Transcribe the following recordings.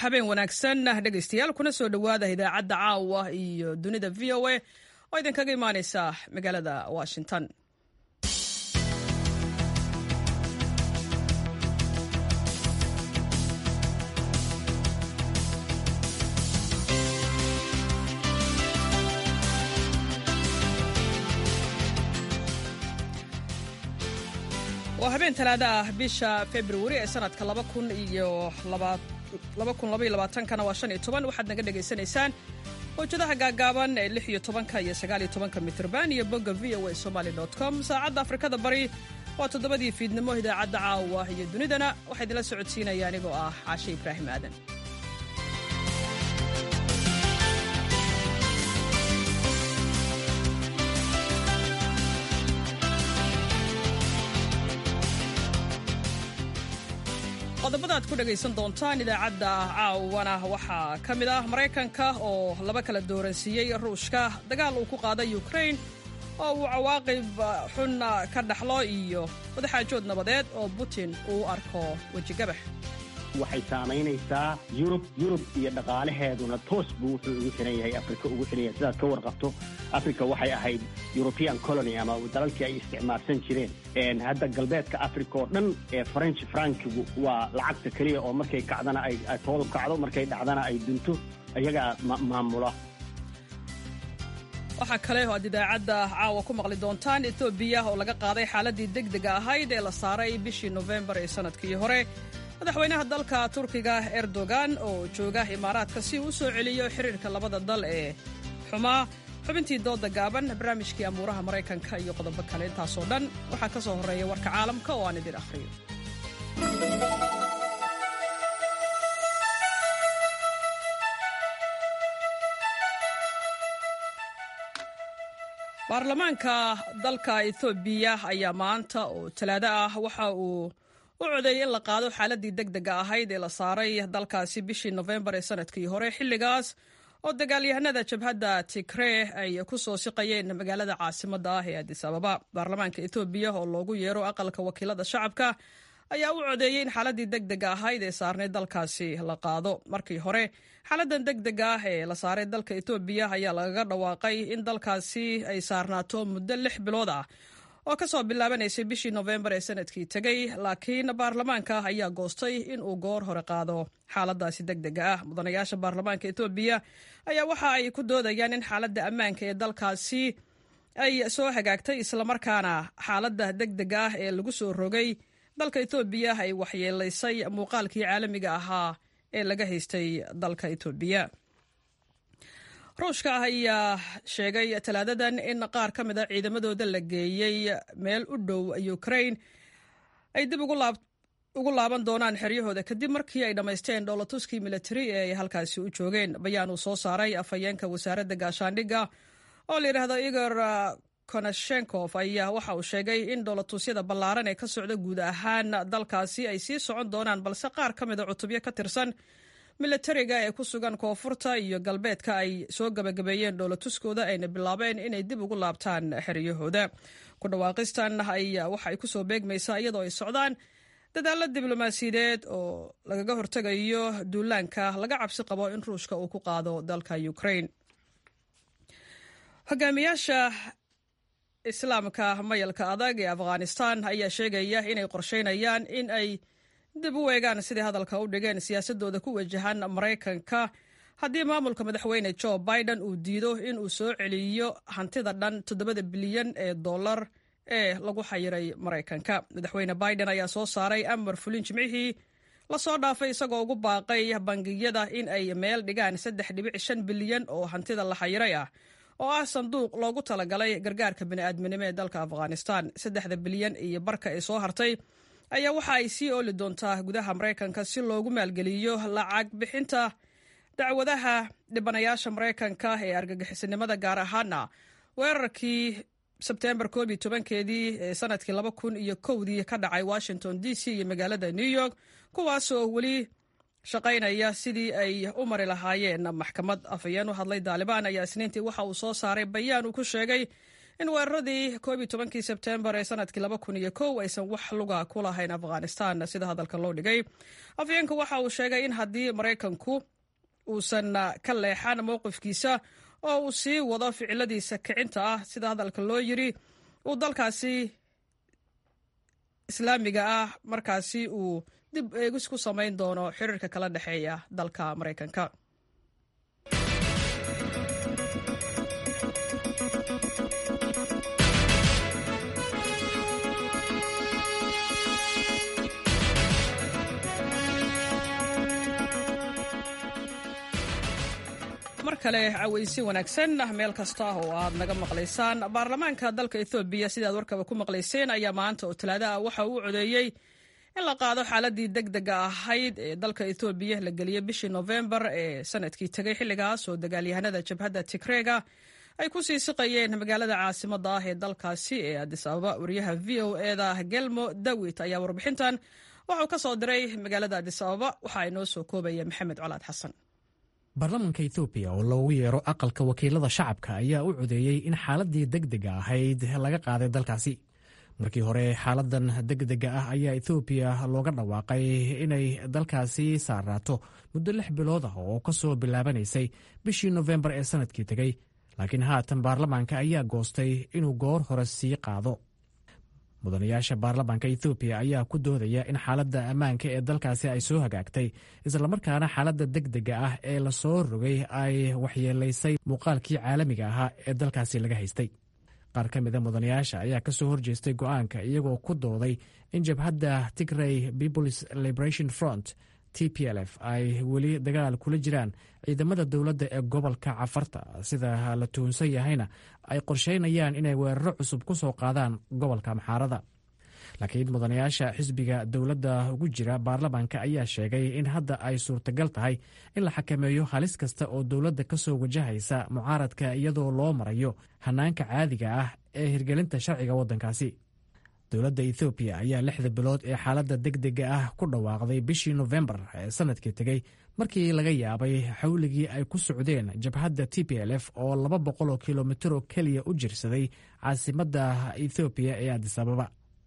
habeen wanaagsan dhegaystayaal kuna soo dhowaada idaacadda caawa iyo dunida v o a oo idinkaga imaaneysa magaalada washington waa habeen talaada ah bisha februari ee sanadka kana waa waxaad naga dhegaysanaysaan mawjadaha gaagaaban ee iyo tobanka iyo sagaaliyo tobanka mitrban iyo bogga v o a somaly com saacadda afrikada bari waa toddobadii fiidnimo idaacadda caawa iyo dunidana waxaa idinla socodsiinaya anigoo ah caashe ibraahim aadan qodobada aad ku dhegaysan doontaan idaacadda caawana waxaa ka mid ah maraykanka oo laba kala dooransiiyey ruushka dagaal uu ku qaaday ukrain oo uu cawaaqib xun ka dhaxlo iyo wadaxaajood nabadeed oo putin uu arko wejigabax waxay saamaynaysaa yurub yurub iyo dhaqaalaheeduna toos buu wuxuu ugu xiran yahay afrika ugu xiran yahay sidaad ka warqabto africa waxay ahayd european colony ama dalalkii ay isticmaalsan jireen hadda galbeedka africa oo dhan ee french frankigu waa lacagta keliya oo markay kacdana ay toodab kacdo markay dhacdana ay dunto iyagaa maamula waxaa kale oo aad idaacadda caawa ku maqli doontaan etoobiya oo laga qaaday xaaladii degdega ahayd ee la saaray bishii nofembar ee sanadkii hore madaxweynaha dalka turkiga erdogan oo jooga imaaraadka si uu u soo celiyo xiriirka labada dal ee xumaa xubintii dooda gaaban barnaamijkii amuuraha maraykanka iyo qodobo kale intaasoo dhan waxaa ka soo horreeya warka caalamka oo aan idin akhriyo baarlamaanka dalka ethoobiya ayaa maanta oo talaado ah waxa uu u codeeyey in la qaado xaaladii degdega ahayd ee la saaray dalkaasi bishii nofembar ee sanadkii hore xilligaas oo dagaalyahanada jabhadda tigree ay ku soo siqayeen magaalada caasimadda ah ee adis ababa baarlamaanka etoobiya oo loogu yeero aqalka wakiilada shacabka ayaa u codeeyey in xaaladii degdega ahayd ee saarnay dalkaasi la qaado markii hore xaaladan degdega ah ee la saaray dalka etoobiya ayaa lagaga dhawaaqay in dalkaasi ay saarnaato muddo lix bilood ah oo ka soo bilaabanaysay bishii nofembar ee sanadkii tegey laakiin baarlamaanka ayaa goostay in uu goor hore qaado xaaladaasi degdega ah mudanayaasha baarlamaanka etoobiya ayaa waxa ay ku doodayaan in xaaladda ammaanka ee dalkaasi ay soo hagaagtay islamarkaana xaaladda degdega ah ee lagu soo rogay dalka etoobiya ay waxyeelaysay muuqaalkii caalamiga ahaa ee laga haystay dalka etoobiya ruushka ayaa sheegay talaadadan in qaar ka mid a ciidamadooda la geeyey meel u dhow ukrain ay dib ugu laaban doonaan xeryahooda kadib markii ay dhammaysteen dhoolatuskii militari ee ay halkaasi u joogeen bayaan uu soo saaray afhayeenka wasaaradda gaashaandhigga oo la yidhaahdo igor konashenkof ayaa waxa uu sheegay in dhoolatuusyada ballaaran ee ka socda guud ahaan dalkaasi ay sii socon doonaan balse qaar ka mida cutubyo ka tirsan milatariga ee ku sugan koonfurta iyo galbeedka ay soo gabagabeeyeen dhoolatuskooda ayna bilaabeen inay dib ugu laabtaan xeryahooda ku dhawaaqistan waxa ay kusoo beegmaysaa iyadoo ay socdaan dadaalo diblomaasiyadeed oo lagaga hortegayo duulaanka laga cabsi qabo in ruushka uu ku qaado dalka ukrain hogaamiyaasha islaamka mayalka adag ee afghanistan ayaa sheegaya inay qorsheynayaan in ay dib u eegaan sidai hadalka u dhigeen siyaasadooda ku wajahan maraykanka haddii maamulka madaxweyne jo biden uu diido in uu soo celiyo hantida dhan toddobada bilyan ee dollar ee lagu xayiray maraykanka madaxweyne biden ayaa soo saaray amar fulin jimcihii lasoo dhaafay isagoo ugu baaqay bangiyada in ay meel dhigaan saddex dhibic shan bilyan oo hantida la xayiray ah oo ah sanduuq loogu talagalay gargaarka bini'aadminimo ee dalka afghanistan saddexda bilyan iyo barka ee soo hartay ayaa waxa ay sii ooli doontaa gudaha maraykanka si loogu maalgeliyo lacag bixinta dacwadaha dhibanayaasha maraykanka ee argagixisanimada gaar ahaana weerarkii sebtembar koob iyo tobankeedii ee sanadkii laba kun iyo kowdii ka dhacay washington d c iyo magaalada new york kuwaasoo weli shaqaynaya sidii ay u mari lahaayeen maxkamad afhayeen u hadlay daalibaan ayaa isniintii waxa uu soo saaray bayaan uu ku sheegay in weeraradii koob iyo tobankii sebtembar ee sanadkii laba kun iyo kow aysan wax luga ku lahayn afghanistan sida hadalka loo dhigay afyeenka waxa uu sheegay in haddii maraykanku uusan ka leexan mowqifkiisa oo uu sii wado ficiladiisa kicinta ah sida hadalka loo yiri uu dalkaasi islaamiga ah markaasi uu dib eegis ku samayn doono xiriirka kala dhexeeya dalka maraykanka mar kale cawaysi wanaagsan meel kasta oo aad naga maqlaysaan baarlamaanka dalka ethoobiya sidaad warkaba ku maqlayseen ayaa maanta oo talaado ah waxa uu codeeyey in la qaado xaaladii deg dega ahayd ee dalka ethoobiya la geliyey bishii nofembar ee sanadkii tegay xilligaas oo dagaalyahanada jabhadda tigreega ay ku sii siqayeen magaalada caasimada ah ee dalkaasi ee adis ababa wariyaha v o eda gelmo dawit ayaa warbixintan waxauu ka soo diray magaalada adis ababa waxa inoo soo koobaya maxamed colaad xasan baarlamaanka etoobiya oo loogu yeero aqalka wakiilada shacabka ayaa u codeeyey in xaaladii degdega ahayd laga qaaday dalkaasi markii hore xaaladan degdega ah ayaa ethoobiya looga dhawaaqay inay dalkaasi saaraato muddo lix bilood ah oo ka soo bilaabanaysay bishii nofembar ee sanadkii tegey laakiin haatan baarlamaanka ayaa goostay inuu goor hore sii qaado mudanayaasha baarlamaanka ethoobiya ayaa ku doodaya in xaaladda ammaanka ee dalkaasi ay soo hagaagtay islamarkaana xaaladda degdega ah ee lasoo rogay ay waxyeelaysay muuqaalkii caalamiga ahaa ee dalkaasi laga haystay qaar ka mida mudanayaasha ayaa ka soo horjeestay go'aanka iyagoo ku dooday in jabhadda tigray peoples liberation front t p l f ay weli dagaal kula jiraan ciidamada dowladda ee gobolka cafarta sida la tuhunsan yahayna ay qorsheynayaan inay weeraro cusub ku soo qaadaan gobolka maxaarada laakiin mudanayaasha xisbiga dowladda ugu jira baarlamaanka ayaa sheegay in hadda ay suurtagal tahay in la xakameeyo halis kasta oo dowladda ka soo wajahaysa mucaaradka iyadoo loo marayo hanaanka caadiga ah ee hirgelinta sharciga waddankaasi dowladda ethoobiya ayaa lixda bilood ee xaaladda degdega ah ku dhawaaqday bishii nofembar ee sanadkii tegey markii laga yaabay xawligii ay ku socdeen jabhadda t p l f oo laba boqol oo kilomitr oo keliya u jirsaday caasimadda ethoobiya ee adis ababa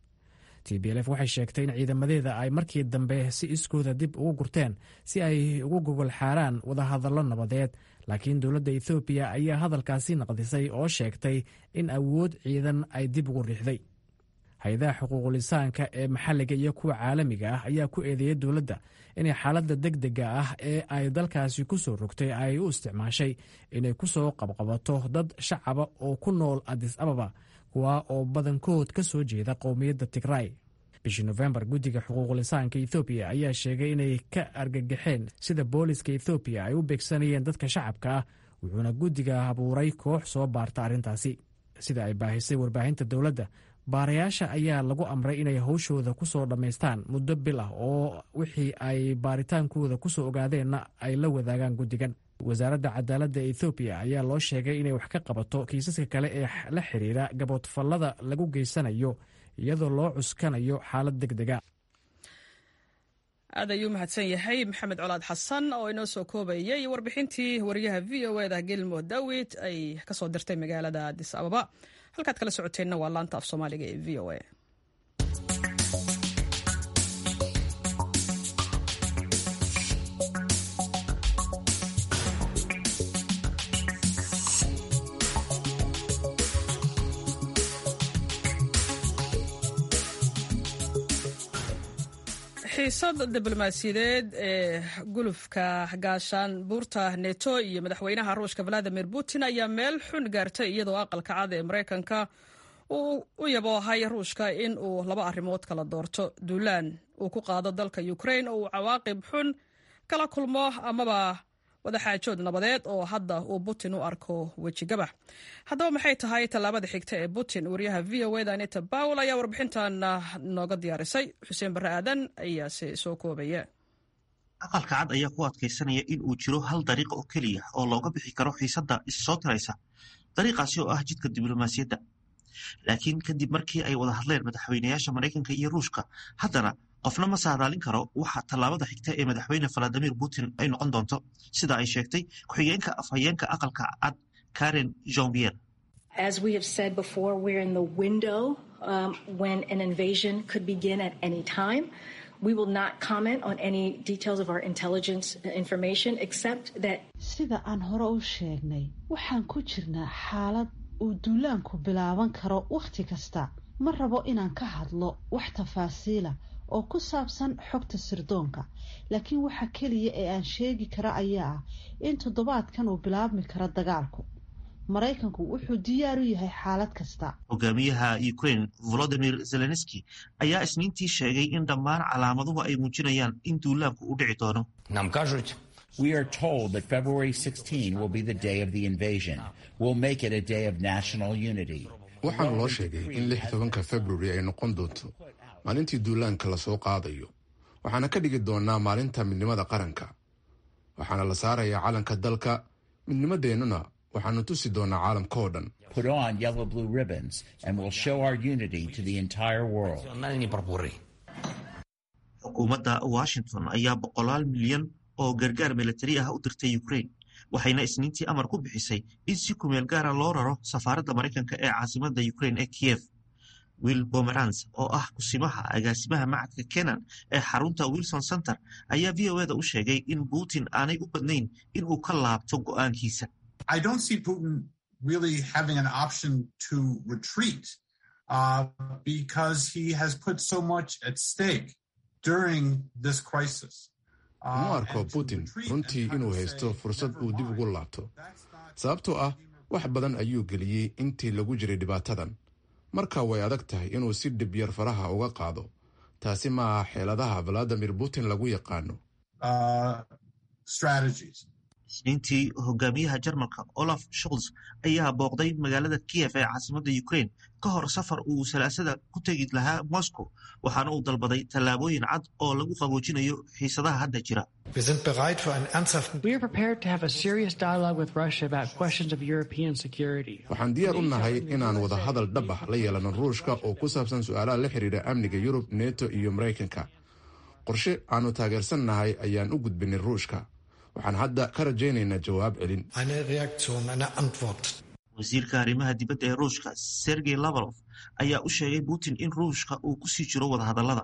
t b l f waxay sheegtay in ciidamadeeda ay markii dambe si iskooda dib ugu gurteen si ay ugu gogol xaaraan wadahadallo nabadeed laakiin dowladda ethoobiya ayaa hadalkaasi naqdisay oo sheegtay in awood ciidan ay dib ugu riixday hay-adaha xuquuqulisaanka ee maxalliga iyo kuwa caalamiga ah ayaa ku eedeeyay dowladda inay xaaladda degdega ah ee ay dalkaasi ku soo rogtay ay u isticmaashay inay ku soo qabqabato dad shacaba oo ku nool adis ababa kuwa oo badankood ka soo jeeda qowmiyadda tigray bishii nofembar guddiga xuquuqulisaanka ethoobiya ayaa sheegay inay ka argagaxeen sida booliska ethoobiya ay u beegsanayeen dadka shacabka ah wuxuuna guddiga abuuray koox soo baarta arrintaasi sida ay baahisay warbaahinta dowladda baarayaasha ayaa lagu amray inay howshooda ku soo dhammaystaan muddo bil ah oo wixii ay baaritaankooda ku soo ogaadeenna ay la wadaagaan guddigan wasaaradda cadaaladda ethoobiya ayaa loo sheegay inay wax ka qabato kiisaska kale ee la xiriira gaboodfallada lagu geysanayo iyadoo loo cuskanayo xaalad deg dega aad ayuu mahadsan yahay maxamed colaad xasan oo inoo soo koobayay warbixintii wariyaha v o eda gelmo dawid ay ka soo dirtay magaalada adis ababa halkaad kala socoteenna waa laanta af soomaaliga ee v o a xiisad diblomaasiyadeed ee gulufka gaashaan buurta neto iyo madaxweynaha ruushka valadimir putin ayaa meel xun gaartay iyadoo aqalka cad ee maraykanka uu u yaboohay ruushka in uu laba arrimood kala doorto duulaan uu ku qaado dalka ukrain oo uu cawaaqib xun kala kulmo amaba wadaxaajood nabadeed oo hadda uu putin u arko wejigabax haddaba maxay tahay tallaabada xigta ee putin wariyaha v o eda anita bawel ayaa warbixintan nooga diyaarisay xuseen barre aadan ayaase soo koobaya aqalka cad ayaa ku adkaysanaya in uu jiro hal dariiq oo keliya oo looga bixi karo xiisadda issoo tiraysa dariiqaasi oo ah jidka diblomaasiyadda laakiin kadib markii ay wada hadleen madaxweynayaasha maraykanka iyo ruushka haddana qofna ma saadaalin karo waxa tallaabada xigta ee madaxweyne valadimir putin ay noqon doonto sida ay sheegtay ku-xigeenka afhayeenka aqalka cad karen jombier As we have said before, we're in the window um, when an invasion could begin at any time. We will not comment on any details of our intelligence information except that sida aan hore u sheegnay waxaan ku jirnaa xaalad uu duulaanku bilaaban karo wakhti kasta ma rabo inaan ka hadlo wax tafaasiila oo ku saabsan xogta sirdoonka laakiin waxa keliya ee aan sheegi kara ayaa ah in toddobaadkan uu bilaabmi karo dagaalku maraykanku wuxuu diyaar u yahay xaalad kasta hogaamiyaha ukraine volodimir zelenski ayaa isniintii sheegay in dhammaan calaamaduhu ay muujinayaan in duulaanku u dhici doono Нам кажуть, We are told that February 16 will be the day of the invasion. We'll make it a day of national unity. waxaana loo sheegay in lix tobanka februari ay noqon doonto maalintii duulaanka lasoo qaadayo waxaana ka dhigi doonaa maalinta midnimada qaranka waxaana la saarayaa calanka dalka midnimadeennuna waxaanu tusi doonaa caalamka oo dhan Put on yellow blue ribbons and we'll show our unity to the entire world. национальні прапори. xukuumadda washington ayaa boqolaal milyan oo gargaar milatari ah u dirtay ukraine waxayna isniintii amar ku bixisay in si kumeel gaara loo raro safaaradda maraykanka ee caasimadda ukraine ee kiev will bomerans oo ah kusimaha agaasimaha macadka kenan ee xarunta wilson center ayaa v o eda u sheegay in putin aanay u badnayn in uu ka laabto go'aankiisa I don't see Putin really having an option to retreat uh, because he has put so much at stake during this crisis. uma arko putin runtii inuu haysto fursad uu dib ugu laabto sababtoo ah wax badan ayuu geliyey intii lagu jiray dhibaatadan marka way adag tahay inuu si dhib yar faraha uga qaado taasi ma aha xeeladaha valadimir putin lagu yaqaano Uh, strategies. isniintii hogaamiyaha jarmalka olaf scholz ayaa booqday magaalada kiev ee caasimadda ukraine ka hor safar uu salaasada ku tegi lahaa moscow waxaana uu dalbaday tallaabooyin cad oo lagu qaboojinayo xiisadaha hadda jira Wir sind bereit für einen ernsthaften We are prepared to have a serious dialogue with Russia about questions of European security. waxaan diyaar u nahay inaan wada hadal dhab ah la yeelano ruushka oo ku saabsan su-aalaha la xiriira amniga yurub neto iyo maraykanka qorshe aanu taageersannahay ayaan u gudbinay ruushka waxaan hadda ka rajaynaynaa jawaab celin eine Reaktion, eine Antwort. wasiirka arrimaha dibadda ee ruushka sergey lavrov ayaa u sheegay putin in ruushka uu ku sii jiro wadahadallada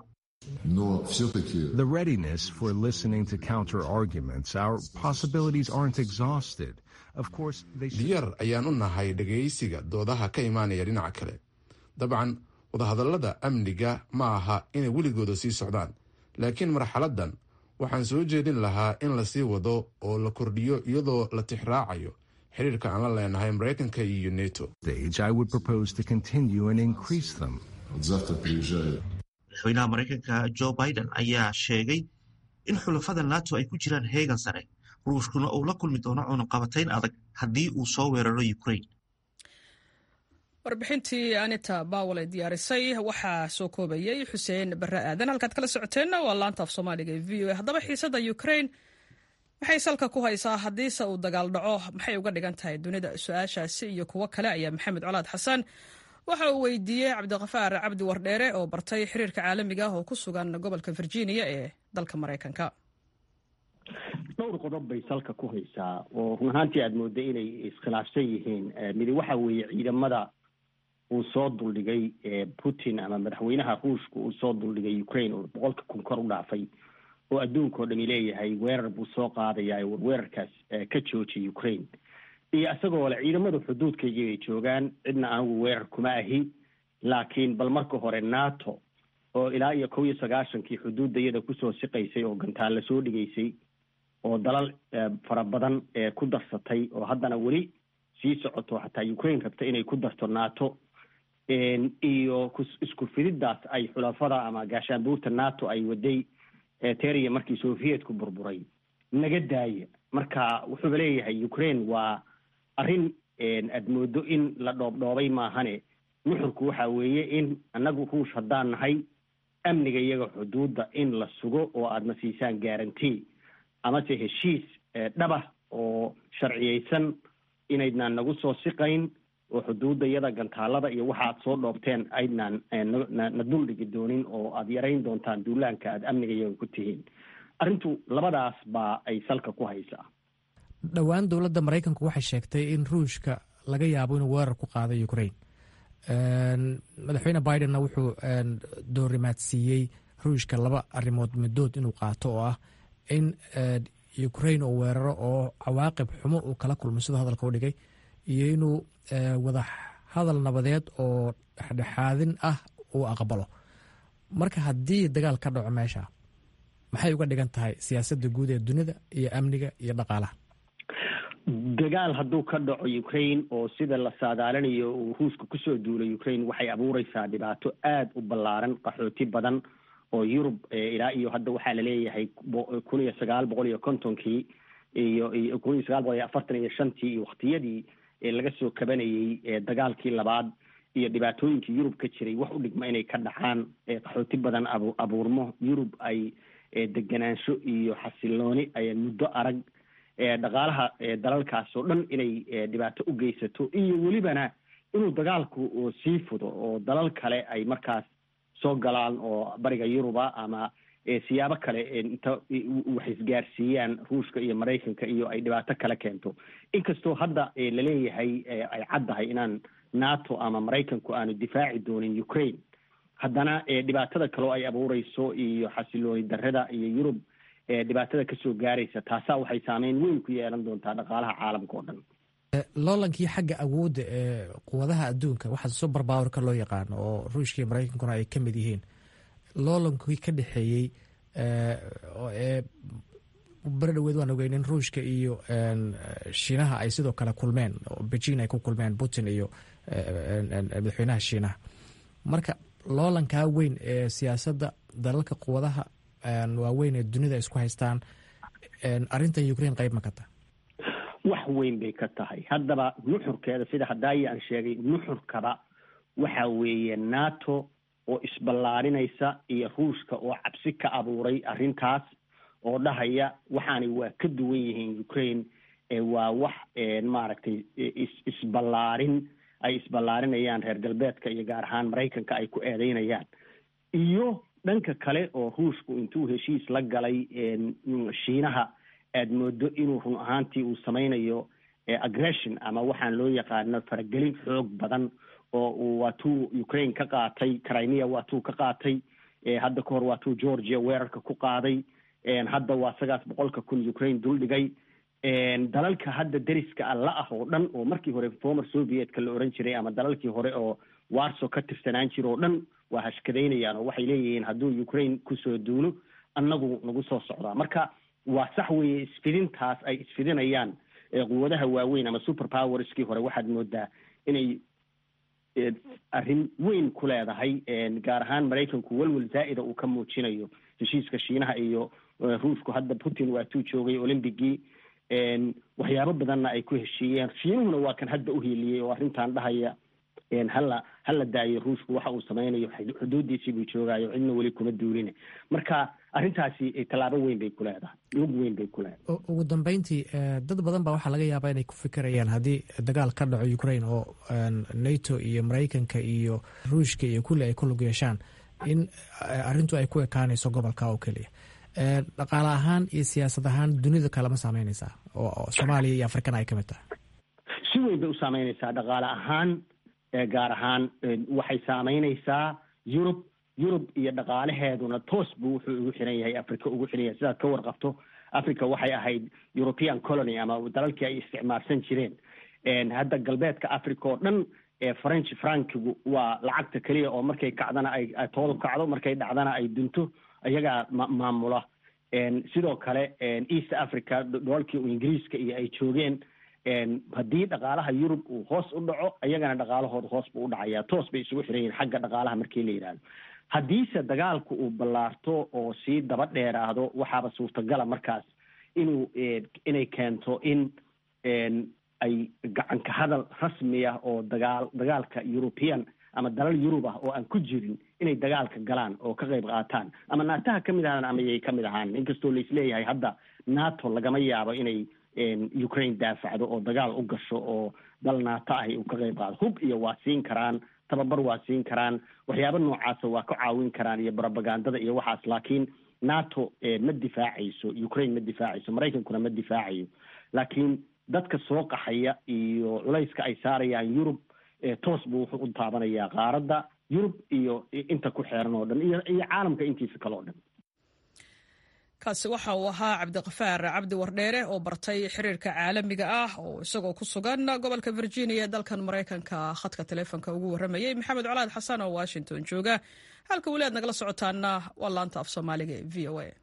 The readiness for listening to counter arguments, our possibilities aren't exhausted. Of course, they should. diyaar ayaan u nahay dhegaysiga doodaha ka imaanaya dhinaca kale dabcan wadahadallada amniga ma aha inay weligooda sii socdaan laakiin marxaladdan waxaan soo jeedin lahaa in la sii wado oo la kordhiyo iyadoo la tixraacayo xiriirka aan la leenahay maraykanka iyo neto Stage, I would propose to continue and increase them. madaxweynaha maraykanka joe biden ayaa sheegay in xulafada nato ay ku jiraan heegan sare ruushkuna uu la kulmi doono cunaqabatayn adag haddii uu soo weeraro ukraine warbixintii anita bawel ay diyaarisay waxaa soo koobayay xuseen barre aadan halkaad kala socoteenna waa laanta af soomaaliga ee v o a haddaba xiisadda ukraine maxay salka ku haysaa haddiise uu dagaal dhaco maxay uga dhigan tahay dunida su-aashaasi iyo kuwo kale ayaa maxamed colaad xasan waxa uu weydiiyey cabdiqafaar cabdi wardheere oo bartay xiriirka caalamiga ah oo ku sugan gobolka virginia ee dalka maraykanka dhowr qodob bay salka ku haysaa oo run ahaantii aada mooday inay iskhilaafsan yihiin midi waxa weeye ciidamada uu soo duldhigay putin ama madaxweynaha ruushka uu soo duldhigay ukraine oo boqolka kun kor u dhaafay oo adduunka oo dhami leeyahay weerar buu soo qaadayaa war weerarkaas ka joojiya ukraine iyo isagoo le ciidamada xuduudkaygii bay joogaan cidna anigu weerar kuma ahi laakiin bal marka hore nato oo ilaa iyo kow iyo sagaashankii xuduudayada kusoo siqaysay oo gantaan lasoo dhigaysay oo dalal fara badan ku darsatay oo haddana weli sii socoto xataa ukraine rabta inay ku darto nato iyo isku fididdaas ay xulafada ama gaashaanbuurta nato ay waday teriya markii sovietku burburay naga daaya marka wuxuuba leeyahay ukraine waa arrin aad moodo in la dhoobdhoobay maahane nuxurku waxa weeye in annagu ruush haddaan nahay amniga iyaga xuduudda in la sugo oo aadna siisaan guarantee amase heshiis dhaba oo sharciyeysan inaydnaan nagu soo siqayn oo xuduudda iyada gantaalada iyo waxa aad soo dhoobteen aydnaan na duldhigi doonin oo aada yarayn doontaan duulaanka aada amniga iyaga ku tihiin arrintu labadaas baa ay salka ku haysaa dhowaan dowladda maraykanku waxay sheegtay in ruushka laga yaabo inuu weerar ku qaado ukraine madaxweyne bidenna wuxuu doorimaadsiiyey ruushka laba arrimood midood inuu qaato oo ah in ukraine uu weeraro oo cawaaqib xumo uu kala kulmo siduu hadalka u dhigay iyo inuu wada hadal nabadeed oo dhexdhexaadin ah uu aqbalo marka haddii dagaal ka dhaco meesha maxay uga dhigan tahay siyaasadda guud ee dunida iyo amniga iyo dhaqaalaha dagaal hadduu ka dhaco ukraine oo sida la saadaalinayo uu ruushka kusoo duulay ukraine waxay abuureysaa dhibaato aada u ballaaran qaxooti badan oo yurub ilaa iyo hadda waxaa laleeyahay kun iyo sagaal boqol iyo kontonkii iyo kun iyo sagaal boqol iyo afartan iyo shantii iyo waktiyadii laga soo kabanayey dagaalkii labaad iyo dhibaatooyinkii yurub ka jiray wax u dhigma inay ka dhacaan qaxooti badan abu abuurmo yurub ay deganaansho iyo xasilooni ay muddo arag dhaqaalaha dalalkaas oo dhan inay dhibaato u geysato iyo welibana inuu dagaalku sii fudo oo dalal kale ay markaas soo galaan oo bariga yuruba ama siyaabo kale inta wax isgaarsiiyaan ruushka iyo maraykanka iyo ay dhibaato kale keento inkastoo hadda laleeyahay ay caddahay inaan nato ama maraykanku aanu difaaci doonin ukraine haddana dhibaatada kaleo ay abuureyso iyo xasilooni darrada iyo yurub dhibaatada kasoo gaaraysa taasaa waxay saameyn weyn ku yeelan doontaa dhaqaalaha caalamka oo dhan loolankii xagga awoodda ee quwadaha adduunka waxaa super powerka loo yaqaano oo ruushka iyo maraykankuna ay ka mid yihiin loolankii ka dhexeeyey ee beri dhaweed waan ogeyn in ruushka iyo shiinaha ay sidoo kale kulmeen oo beijing ay ku kulmeen putin iyo madaxweynaha shiinaha marka loolankaa weyn ee siyaasadda dalalka quwadaha waaweyn ee dunida isku haystaan arrintan ukraine qayb ma ka tahay wax weyn bay ka tahay haddaba nuxurkeeda sida hadaayi aan sheegay nuxurkaba waxa weeye nato oo isballaarinaysa iyo ruushka oo cabsi ka abuuray arrintaas oo dhahaya waxaanay waa ka duwan yihiin ukraine waa wax maaragtay isballaarin ay isballaarinayaan reer galbeedka iyo gaar ahaan maraykanka ay ku eedeynayaan iyo dhanka kale oo ruushku intuu heshiis la galay shiinaha aada moodo inuu run ahaantii uu sameynayo aggression ama waxaan loo yaqaano faragelin xoog badan oo uu waatuu ukraine ka qaatay crimea waatuu ka qaatay hadda kahor waatuu georgia weerarka ku qaaday hadda waa sagaas boqolka kun ukraine duldhigay dalalka hadda deriska alla ah oo dhan oo markii hore former sovietka la oran jiray ama dalalkii hore oo warso ka tirsanaan jira oo dhan waa hashkadaynayaan oo waxay leeyihiin hadduu ukraine kusoo duulo annagu nagu soo socdaa marka waa sax weeye isfidintaas ay isfidinayaan quwadaha waaweyn ama super powerskii hore waxaad moodaa inay arrin weyn ku leedahay gaar ahaan maraykanku welwel zaa'ida uu ka muujinayo heshiiska shiinaha iyo ruushku hadda putin waatuu joogay olymbigii waxyaabo badanna ay ku heshiiyeen shiinuhuna waa kan hadda uhiiliyey oo arrintan dhahaya hala hala daayo ruushku waxa uu sameynayo xuduudiisii buu joogaayo cidna weli kuma duuline marka arrintaasi tallaabo weyn bay ku leedahay lug weyn bay ku leedahay ugu dambeyntii dad badan baa waxaa laga yaabaa inay ku fikirayaan haddii dagaal ka dhaco ukraine oo nato iyo maraykanka iyo ruushka iyo kulli ay ku lug yeeshaan in arrintu ay ku ekaanayso gobolka oo keliya dhaqaale ahaan iyo siyaasad ahaan dunida kalema saameyneysaa oo soomaaliya iyo afrikana ay ka mid tahay si weyn bay u saameyneysaa dhaqaale ahaan gaar ahaan waxay saameyneysaa yurub yurub iyo dhaqaalaheeduna toos buu wuxuu ugu xiran yahay africa ugu xiran yahay sidaad ka warqabto africa waxay ahayd european colony ama dalalkii ay isticmaalsan jireen hadda galbeedka africa oo dhan french frankigu waa lacagta keliya oo markay kacdana ay toodu kacdo markay dhacdana ay dunto iyagaa maamula sidoo kale east africa dhoolkii ingiriiska iyo ay joogeen haddii dhaqaalaha yurub uu hoos u dhaco iyagana dhaqaalahooda hoos buu u dhacaya toos bay isugu xiran yihin xagga dhaqaalaha markii la yidhaahdo haddiise dagaalku uu ballaarto oo sii daba dheeraado waxaaba suurtagala markaas inuu inay keento in ay gacanka hadal rasmi ah oo dagaal dagaalka european ama dalal yurub ah oo aan ku jirin inay dagaalka galaan oo ka qayb qaataan ama naataha ka mid ahaan ama yay ka mid ahaan inkastoo laisleeyahay hadda nato lagama yaabo inay ukraine daafacdo oo dagaal u gasho oo dal naato ahi uu ka qayb qaado hub iyo waa siin karaan tababar waa siin karaan waxyaaba noocaasa waa ka caawin karaan iyo propagandada iyo waxaas laakiin nato ma difaacayso ukraine ma difaacayso maraykankuna ma difaacayo laakiin dadka soo qaxaya iyo culayska ay saarayaan yurub toos buu wuxuu u taabanayaa qaaradda yurub iyo inta ku xeeran oo dhan iyo iyo caalamka intiisa kale oo dhan kaasi waxa uu ahaa cabdiqafaar cabdi wardheere oo bartay xiriirka caalamiga ah oo isagoo ku sugan gobolka virginia ee dalkan maraykanka khadka taleefonka ugu warramayay maxamed colaad xasan oo washington jooga halka weli aad nagala socotaana waa laanta af soomaaliga ee v o a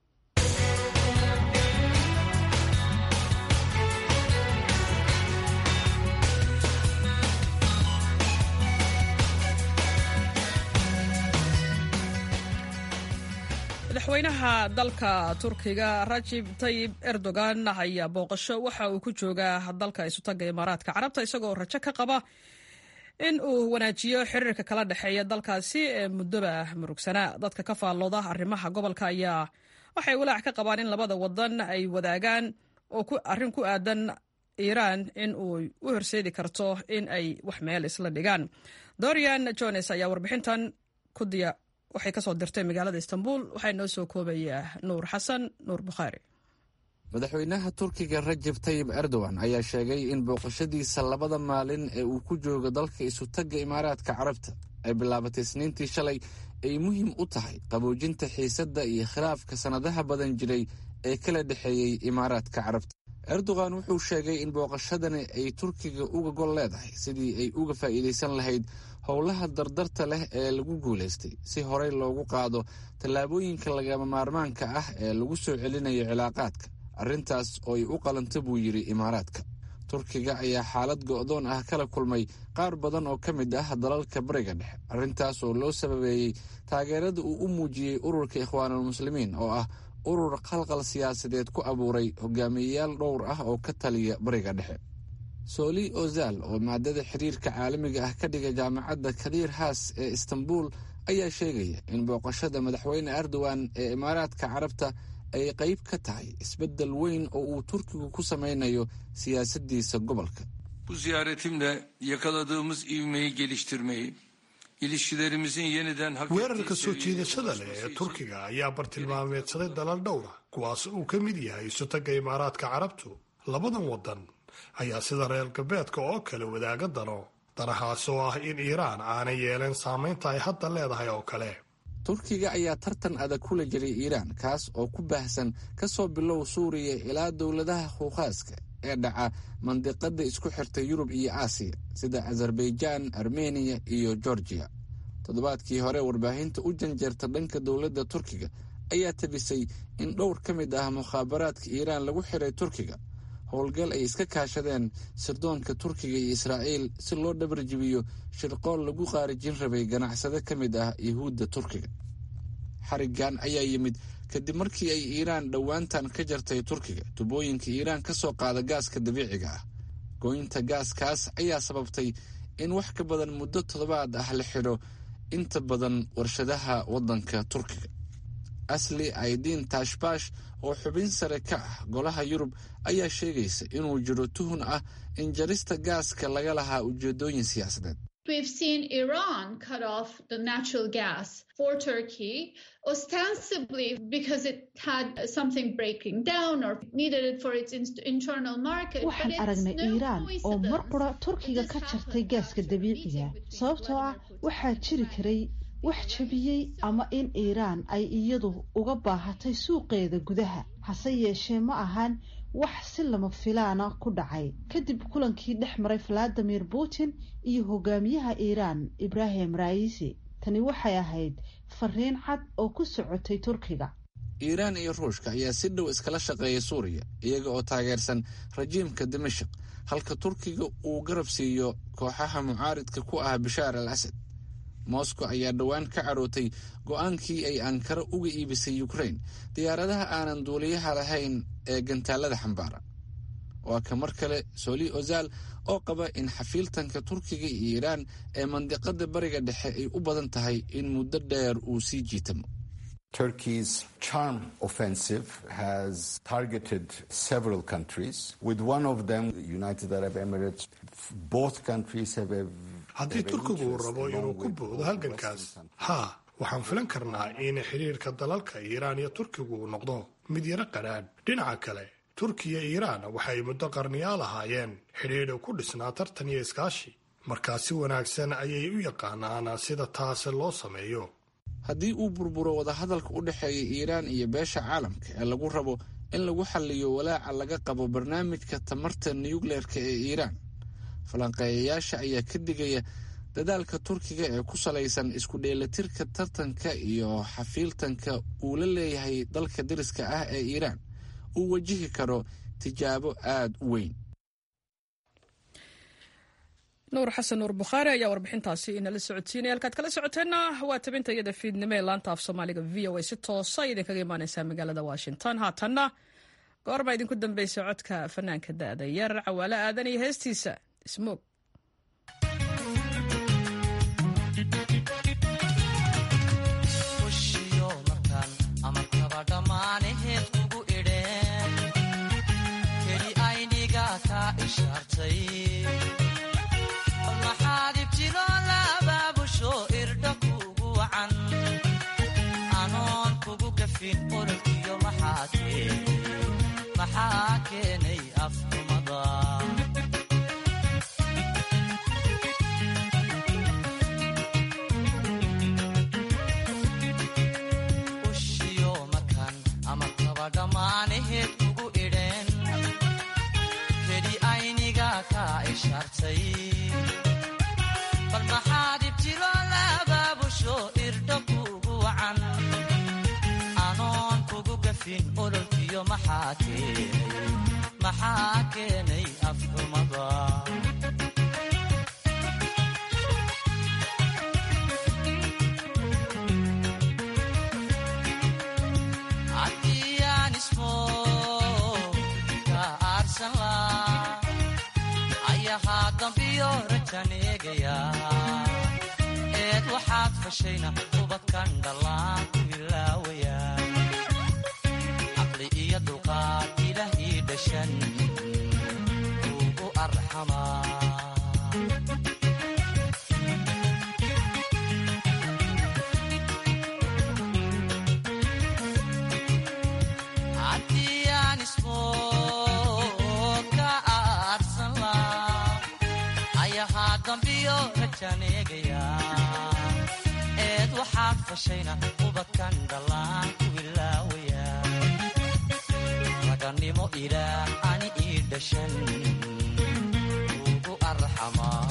madaxweynaha dalka turkiga rajib tayib erdogan ayaa booqasho waxa uu ku joogaa dalka isutaga imaaraadka carabta isagoo rajo ka qaba in uu wanaajiyo xiriirka kala dhexeeya dalkaasi ee muddoba murugsanaa dadka ka faallooda arrimaha gobolka ayaa waxay walaac ka qabaan in labada wadan ay wadaagaan oo arrin ku aadan iiraan in uu u horseedi karto in ay wax meel isla dhigaan dorian jones ayaa warbixintan ku diya waxay kasoo dirtay magaalada istanbul waxaa noo soo koobayaa nuur xasan nuur bukhaari madaxweynaha turkiga rajab tayib erdogan ayaa sheegay in booqashadiisa labada maalin ee uu ku joogo dalka isutagga imaaraadka carabta ay bilaabatay isniintii shalay ay muhiim u tahay qaboojinta xiisadda iyo khilaafka sannadaha badan jiray ee kala dhexeeyey imaaraadka carabta erdogan wuxuu sheegay in booqashadani ay turkiga uga gol leedahay sidii ay uga faa'iidaysan lahayd howlaha dardarta leh ee lagu guulaystay si horey loogu qaado tallaabooyinka lagama maarmaanka ah ee lagu soo celinayo cilaaqaadka arrintaas oo ay u qalanta buu yidhi imaaraadka turkiga ayaa xaalad go'doon ah kala kulmay qaar badan oo ka mid ah dalalka bariga dhexe arrintaas oo loo sababeeyey taageerada uu u muujiyey ururka ikhwaanulmuslimiin oo ah urur qalqal siyaasadeed ku abuuray hogaamiyeyaal dhowr ah oo ka taliya bariga dhexe sooli ozal oo maadada xiriirka caalamiga ah ka dhiga jaamacadda kadiir haas ee istanbul ayaa sheegaya in booqashada madaxweyne erdogan ee imaaraadka carabta ay qayb ka tahay isbeddel weyn oo uu turkigu ku samaynayo siyaasaddiisa gobolka Bu ziyaretimle yakaladığımız ivmeyi geliştirmeyi, ilişkilerimizin yeniden weerarka soo jiidashada leh ee turkiga ayaa bartilmaameedsaday dalal dhowra kuwaas uu ka mid yahay isutagga imaaraadka carabtu labadan wadan ayaa sida reer galbeedka oo kale wadaaga dano danahaas oo ah in iiraan aanay yeeleen saamaynta ay hadda leedahay oo kale turkiga ayaa tartan adag kula jiray iiraan kaas oo ku baahsan ka soo bilow suuriya ilaa dowladaha huukhaaska ee dhaca mandiqada isku xirta yurub iyo aasiya sida azerbaijaan armeniya iyo georgiya toddobaadkii hore warbaahinta u janjeerta dhanka dowladda turkiga ayaa tabisay in dhowr ka mid ah mukhaabaraadka iiraan lagu xiray turkiga howlgal ay iska kaashadeen sirdoonka turkiga iyo israa'iil si loo dhabarjibiyo shirqool lagu qaarijin rabay ganacsade ka mid ah yuhuudda turkiga xarigan ayaa yimid kadib markii ay iiraan dhowaantan ka jartay turkiga tubooyinka iiraan ka soo qaada gaaska dabiiciga ah gooynta gaaskaas ayaa sababtay in wax ka badan muddo toddobaad ah la xidho inta badan warshadaha waddanka turkiga asli aidiin taashbaash oo xubin sare ka ah golaha yurub ayaa sheegaysa inuu jiro tuhun ah in jarista gaaska laga lahaa ujeedooyin siyaasadeed We've seen Iran cut off the natural gas for Turkey, ostensibly because it had something breaking down or needed it for its internal market. waxaan aragnay iiraan oo mar qura turkiga ka jartay gaaska dabiiciga sababtoo ah waxaa jiri karay wax jabiyey ama in iiraan ay iyadu uga baahatay suuqeeda gudaha hase yeeshee ma ahan wax si lama filaana ku dhacay kadib kulankii dhex maray valadimir putin iyo hogaamiyaha iiraan ibrahim raisi tani waxay ahayd fariin cad oo ku socotay turkiga iiraan iyo ruushka ayaa si dhow iskala shaqeeya suuriya iyaga oo taageersan rajiimka dimashik halka turkiga uu garab siiyo kooxaha mucaaridka ku ah bashaar al asad moscow ayaa dhowaan ka carootay go-aankii ay ankara uga iibisay ukrain diyaaradaha aanan duuliyaha lahayn ee gantaalada xambaara waa ka mar kale soli ozal oo qaba in xafiiltanka turkiga iyo iiraan ee mandiqada bariga dhexe ay u badan tahay in muddo dheer uu sii jiitamo Turkey's charm offensive has targeted several countries, with one of them, the United Arab Emirates. Both countries have a haddii turkigu uu rabo inuu ku boodo halgankaas haa waxaan filan karnaa in xiriirka dalalka iiraan iyo turkigu uu noqdo mid yaro qadhaadh dhinaca kale turkiya iyo iiraan waxay muddo qarniyaal ahaayeen xidhiidha ku dhisnaa tartan iyo iskaashi markaa si wanaagsan ayay u yaqaanaan sida taasi loo sameeyo haddii uu burburo wadahadalka u dhexeeya iiraan iyo beesha caalamka ee lagu rabo in lagu xalliyo walaaca laga qabo barnaamijka tamarta nuyukleerka ee iiraan falanqeeyayaasha ayaa ka digaya dadaalka turkiga ee ku salaysan isku dheelatirka tartanka iyo xafiiltanka uu la leeyahay dalka dariska ah ee iiraan uu wajihi karo tijaabo aada u weyn nuur xasan nuur bukhaari ayaa warbixintaasi inala socodsiinaya halkaad kala socoteenna waa tabinta iyada fiidnimo ee laanta af soomaaliga v o a si toosa idinkaga imaaneysaa magaalada washington haatanna goorma idinku dambeysa codka fanaanka da-da yar cawaalo aadan iyo heestiisa ismoog maxaa keenay afxumada ushiyo makan ama kaba dhammaanaheed kugu idheen keli ayniga kaa ishaartay bal maxaad ibtilo labaabusho irdho kugu wacan anoon kugu gafin ololkiyo maxaa keenay maxaa keenay afxumada haddiyaan ismo ka aarsan laa ayahaa dambiyo rajan eegaya eed waxaad fashayna ubadkan dhallaan ku ilaawaya caqli iyo dulqaad ilaah ii dhashan ugu arxamaa haddiyaan ismo ka aarsan laa ayahaa dambiyo rajan eegaya eed waxaad fashayna ubadkan dhallaan ku ilaawaya raganimo ilaah ani ii dhashan ugu arxamaa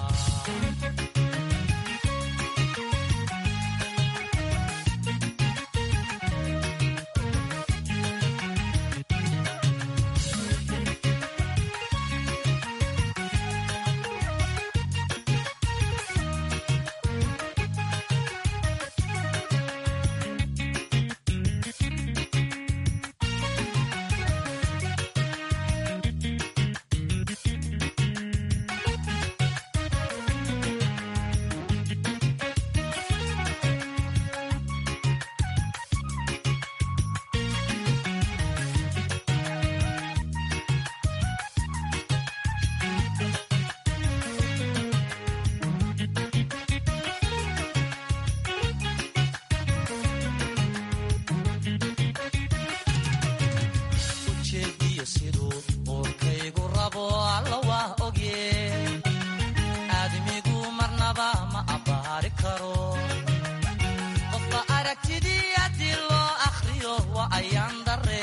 ujeediyo siduu uurkaygu rabo alla waa ogye aadmigu marnaba ma abbaari karo qofka aragtidii haddii loo akhriyo waa ayaan darre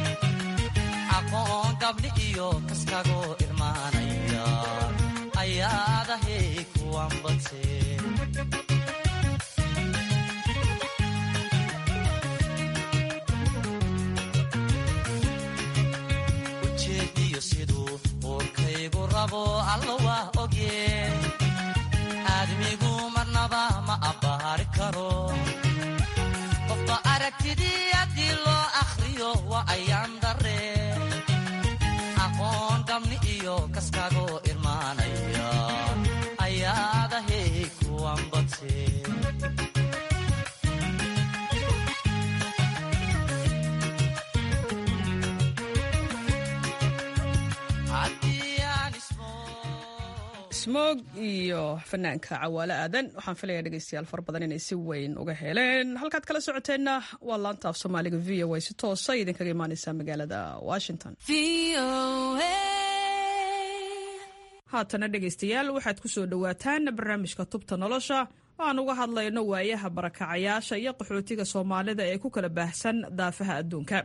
aqoon gabdhi iyo kaskagoo irmaanaya ayaadahay kuwan badse ujeediyo siduu uurkaygu rabo alla waa ogye aadmigu marnaba ma abbaari karo qofka aragtidii haddii loo akhriyo waa ayaan darre aqoon gabni iyo kaskagoo irmaanaya ayaadahay kuwan badse smoog iyo fanaanka cawaale aadan waxaan filaya dhegeystayaal fara badan inay si weyn uga heleen halkaad kala socoteenna waa laanta af soomaaliga v o a si toosa idinkaga imaaneysa magaalada washington haatana dhegeystayaal waxaad ku soo dhowaataan barnaamijka tubta nolosha aan uga hadlayno waayaha barakacayaasha iyo qaxootiga soomaalida ee ku kala baahsan daafaha adduunka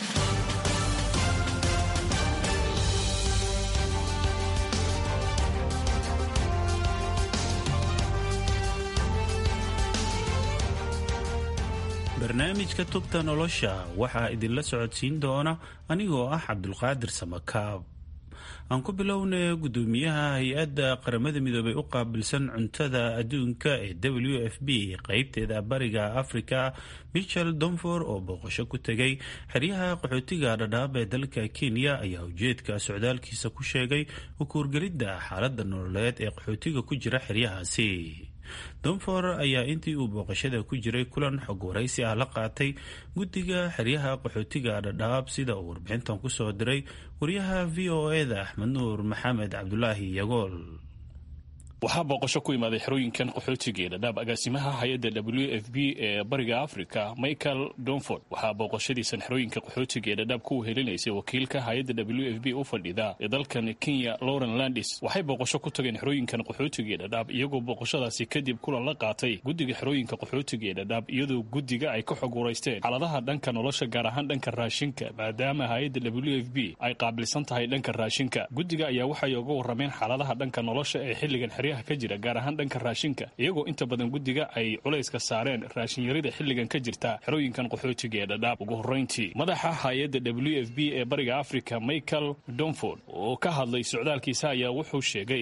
barnaamijka tubta nolosha waxaa idinla socodsiin doona anigoo ah cabdulqaadir samakaab aan ku bilownay gudoomiyaha hay-adda qaramada midoobay u qaabilsan cuntada adduunka ee w f b qeybteeda bariga africa michel donfor oo booqasho ku tegay xeryaha qaxootiga dhadhaab ee dalka kenya ayaa ujeedka socdaalkiisa ku sheegay ukuurgelidda xaaladda nololeed ee qaxootiga ku jira xeryahaasi donfor ayaa intii uu booqashada ku jiray kulan xog waraysi ah la qaatay guddiga xeryaha qaxootiga dhadhaab sida uu warbixintan kusoo diray wariyaha v o eda axmed nuur maxamed cabdulaahi yagool waxaa booqasho ku imaaday xerooyinkan qaxootiga ee dhadhaab agaasimaha hay-adda w f b ee bariga africa michael donford waxaa booqashadiisan xerooyinka qaxootiga ee dhadhaab ku wehelinaysay wakiilka hay-adda w f b u fadhida ee dalkan kenya lauren landis waxay booqasho ku tageen xerooyinkan qaxootiga ee dhadhaab iyagoo booqashadaasi kadib kulan la qaatay guddiga xerooyinka qaxootiga ee dhadhaab iyadoo guddiga ay ka xog waraysteen xaaladaha dhanka nolosha gaar ahaan dhanka raashinka maadaama hay-adda w f b ay qaabilsan tahay dhanka raashinka guddiga ayaa waxay uga warameen xaaladaha dhanka nolosha ee xilligan ka jira gaar ahaan dhanka raashinka iyagoo inta badan guddiga ay culayska saareen raashinyarida xilligan ka jirta xerooyinkan qaxootiga ee dhadhaab ugu horrayntii madaxa hay-adda w f b ee bariga africa michael donford oo ka hadlay socdaalkiisa ayaa wuxuu sheegay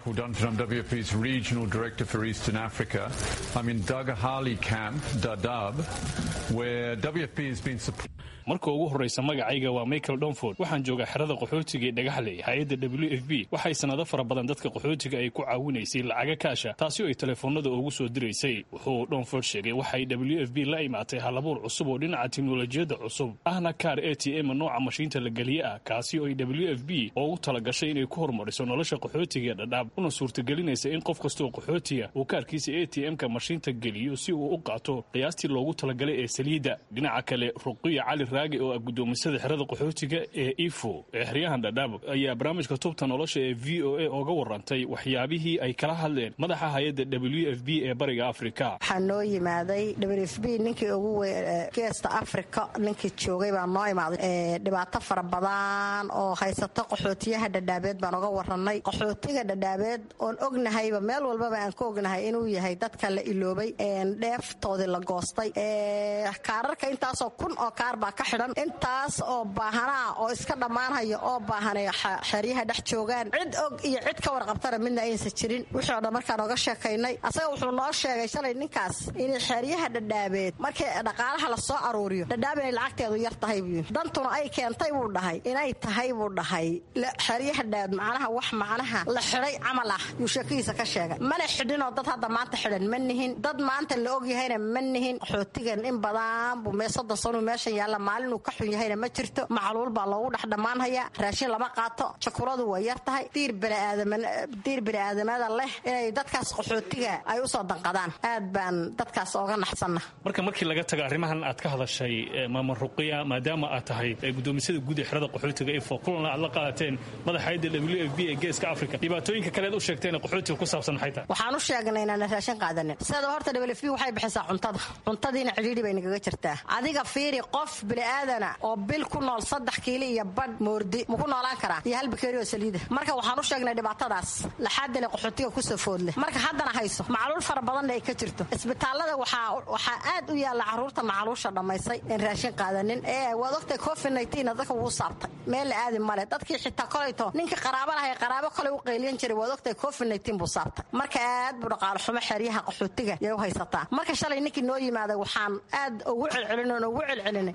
marka ugu horraysa magacayga waa michael donford waxaan joogaa xerada qaxootiga ee dhagaxley hay-adda w f b waxay sanado fara badan dadka qaxootiga ay ku caawinaysay lacaga kaasha taasi oo ay teleefoonada ugu soo diraysay wuxuu donford sheegay waxay w f b la imaatay halabuur cusub oo dhinaca teknolojiyadda cusub ahna kaar a t m nooca mashiinta la geliye ah kaasi oo ay w f b ugu talagashay inay ku horumariso nolosha qaxootiga ee dhadhaab una suurtagelinaysa in qof kastaoo qaxootiga uu kaarkiisa a t m-ka mashiinta geliyo si uu u qaato qiyaastii loogu talagalay ee saliidda dhinaca kale ruqiya cali raagi oo ah guddoomisada xerada qaxootiga ee ifo ee xeryahan dhadhaab ayaa barnaamijka tubta nolosha ee v o a ooga warantay waxyaabihii ay kala hadleen madaxa hay-adda w f b ee bariga afrika waxaa noo yimaaday w f b ninkii ugu geesta afrika ninkii joogay baa noo imaaday dhibaato fara badan oo haysato qaxootiyaha dhadhaabeed baan oga waranay qaxootiga dhadhaabeed oon ognahayba meel walbaba aan ka ognahay inuu yahay dadka la iloobay dheeftoodii la goostay kaararka intaasoo kun oo kaar baa ka xidhan intaas oo baahanaa oo iska dhammaanhaya oo baahanay xeryaha dhex joogaan cid og iyo cid ka warqabtana midna aysan jirin wixii o dhan markaan oga sheekaynay asaga wuxuu noo sheegay shalay ninkaas inay xeryaha dhadhaabeed markii dhaqaalaha la soo aruuriyo dhadhaab inay lacagteedu yar tahay buu yidhi dantuna ay keentay buu dhahay inay tahay buu dhahay xeryaha dhaabeed macnaha wax macnaha la xidhay camal ah yuu sheekadiisa ka sheegay mana xidhinoo dad hadda maanta xidhan ma nihin dad maanta la ogyahayna ma nihin qaxootigan in badan buu mee soddon sanuu meeshan yaalla maalinuu ka xun yahayna ma jirto macluul baa loogu dhex dhammaanhayaa raashin lama qaato jakuladu way yar tahay diir baniaadamdiir bini'aadamada leh inay dadkaas qaxootiga ay usoo danqadaan aad baan dadkaas ooga naxsanna marka markii laga tago arrimahan aad ka hadashay maama ruqiya maadaama aad tahay gudoomisada guud ee xerada qaxootiga ifo kulanna aad la qaadateen madaxayadda w f b ee geeska africa dhibaatooyinka kaleed u sheegteen qaxootiga ku saabsan maxay tahay waxaan u sheegnay inaana raashin qaadanin sida horta w f b waxay bixisaa cuntada cuntadiina cidhiidhi bay nagaga jirtaa adiga fiiri qof bini'aadana oo bil ku nool saddex kiili iyo badh moordi maku noolaan karaa iyo hal bakeeri oo saliida marka waxaan u sheegnay dhibaatadaas laxaadile qaxootiga kusoo foodleh marka haddana hayso macluul fara badanna ay ka jirto isbitaallada waxaa aad u yaalla carruurta macluusha dhammaysay in raashin qaadanin ee waad ogtay covid naytiina dadka wuu saabtay meel la aadi male dadkii xitaa kolayto ninkii qaraaba lahay qaraabo kolay u qayliyan jiray waad ogtay covid naytiin buu saabtay marka aad buu dhaqaalo xumo xeryaha qaxootiga yay u haysataa marka shalay ninkii noo yimaaday waxaan aad ugu celcelin oon ugu celcelinay inaad noo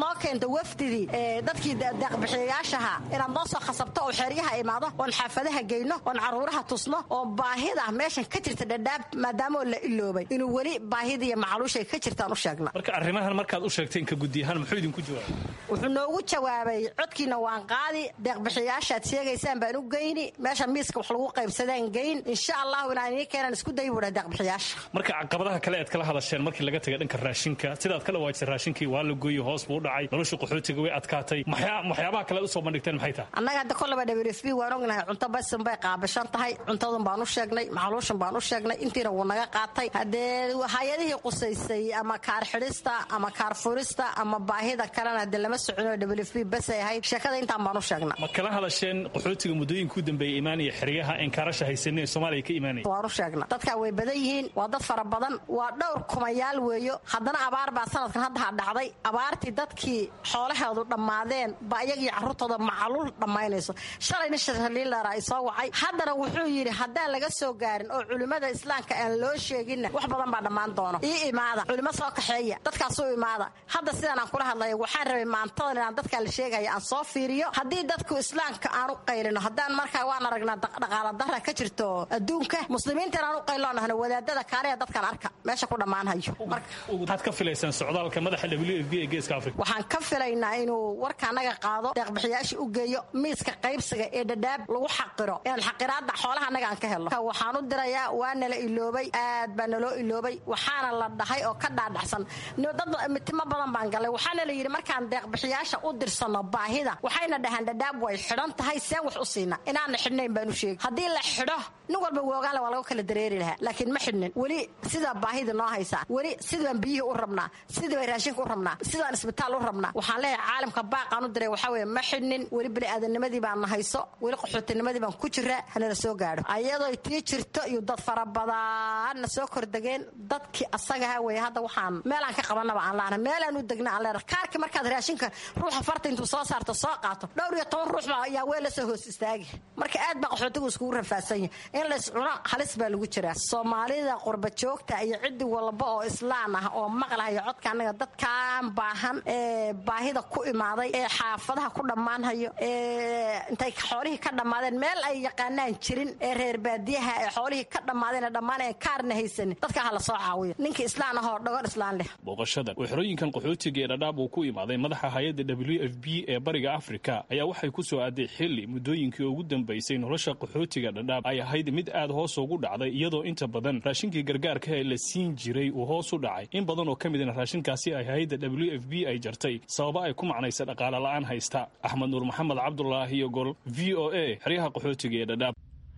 soo keento wafdidii dadkii deeqbixiyayaashaha inaad noo soo khasabto oo xeeryaha imaado oon xaafadaha geyno oon caruuraha tusno oo baahida meeshan ka jirta dhadhaab maadaamoo la iloobay inuu weli baahida iyo macaluushay ka jirtaan u sheegna marka arrimahan markaad u sheegteen ka guddi ahaan muxuu idinku jawaabay wuxuu noogu jawaabay codkiina waan qaadi deeqbixiyayaashaad sheegaysaan baan u geyni meesha miiska wax lagu qaybsadaan geyn insha allahu inaan inii keenan isku dayi buudha deeqbixiyaasha marka caqabadaha kale aad kala hadasheen markii laga tagay dhanka raashinka sidaad ka dhawaajisay raashinkii waa la gooyey hoos buu u dhacay nolosha qaxootiga way adkaatay waxyaabaha kale aad usoo bandhigteen maxay tahay annaga hadda kollaba w f b waan ognahay cunto basin bay qaabishan tahay cuntadun baan u sheegnay macaluushan baan u sheegnay intiina wuu naga qaatay haddee hay-adihii qusaysay ama kaar xidhista ama kaar furista ama baahida kalena hadee lama socono w f b basay ahayd sheekada intaan baan u sheegna ma kala hadasheen qaxootiga muddooyinka u dambeeyey imaanaya xeryaha een kaarasha haysanin ee soomaaliya ka imaanaya waan u sheegna dadkaa way badan yihiin waa dad fara badan waa dhowr kumayaal weeyo haddana abaar baa sanadkan haddaha dhacday abaartii dadkii xoolaheedu dhammaadeen baa iyagii carruurtooda macaluul dhammaynayso shalayna shaliilara ay soo wacay haddana wuxuu yidhi haddaan laga soo gaarin oo culimmada islaamka aan loo sheeginna wax badan baa dhammaan doono ii imaada culimo soo kaxeeya dadkaasuu imaada hadda sidaan aan kula hadlaya waxaan rabay maantadan inaan dadkaa la sheegaya aan soo fiiriyo haddii dadku islaamka aan u qaylino haddaan markaa waan aragnaa dhaqaala dara ka jirto adduunka muslimiinta inaan u qaylo nahno wadaadada kaaleya dadkan arka meesha ku dhammaanhayo waxaad ka filaysaan socdaalka madaxa w f b ee geeska afrika waxaan ka filaynaa inuu warka anaga qaado deeqbixiyaasha u geeyo miiska qaybsiga ee dhadhaab lagu xaqiro inaan xaqiraada xoolaha anaga aan ka helno waxaan u dirayaa waa nala iloobay aad baa naloo iloobay waxaana la dhahay oo ka dhaadhacsan dad mitimo badan baan galay waxaana la yidhi markaan deeqbixiyaasha u dirsanno baahida waxayna dhahaan dhadhaab way xidhan tahay seen wax u siina inaana xidhnayn baan u sheegi haddii la xidho nin walba woogaanle waa laga kala dareeri lahaa laakiin ma xidhnin weli sidaa baahida noo haysaa weli sidaan biyihii u rabnaa sidii bay raashinka u rabnaa sidaan isbitaal u rabnaa waxaan leeyahay caalamka baaqaan u diray waxaa weye ma xidhnin weli bini'aadanimadii baan na hayso weli qaxootinimadii baan ku jiraa hanala soo gaadho ayadoo tii jirto iyo dad fara badanna soo kordegeen dadkii asagaha weye hadda waxaan meelaan ka qabanaba aan laana meelaan u degna aan leenahay kaarkii markaad raashinka ruuxa farta intuu soo saarto soo qaato dhowr iyo toban ruux baa ayaa weel la soo hoos istaagi marka aad baa qaxootigu iskugu rafaadsan yahay in lays cuno halis baa lagu jiraa soomaalida qurba joogta iyo ciddi walba oo islaan ah oo maqlahayo codka annaga dadkaan baahan ee baahida ku imaaday ee xaafadaha ku dhammaanhayo ee intay xoolihii ka dhammaadeen meel ay yaqaanaan jirin ee reer baadiyaha ee xoolihii ka dhammaadeen ee dhammaan ee kaarna haysanin dadka ha la soo caawiyo ninka islaan ahoo dhagon islaan leh booqashadan oo xerooyinkan qaxootiga ee dhadhaab uu ku imaaday madaxa hay-adda w f b ee bariga afrika ayaa waxay ku soo aaday xili muddooyinkii ugu dambaysay nolosha qaxootiga dhadhaab ay ahayd mid aad hoos ugu dhacday iyadoo inta badan raashinkii gargaarka ee la siin jiray uu hoos u dhacay in badan oo ka midna raashinkaasi ay hay-adda w f b ay jartay sababa ay ku macnaysa dhaqaale la'aan haysta axmed nuur maxamed cabdulaahi iyo gol v o a xeryaha qaxootiga ee dhadhaab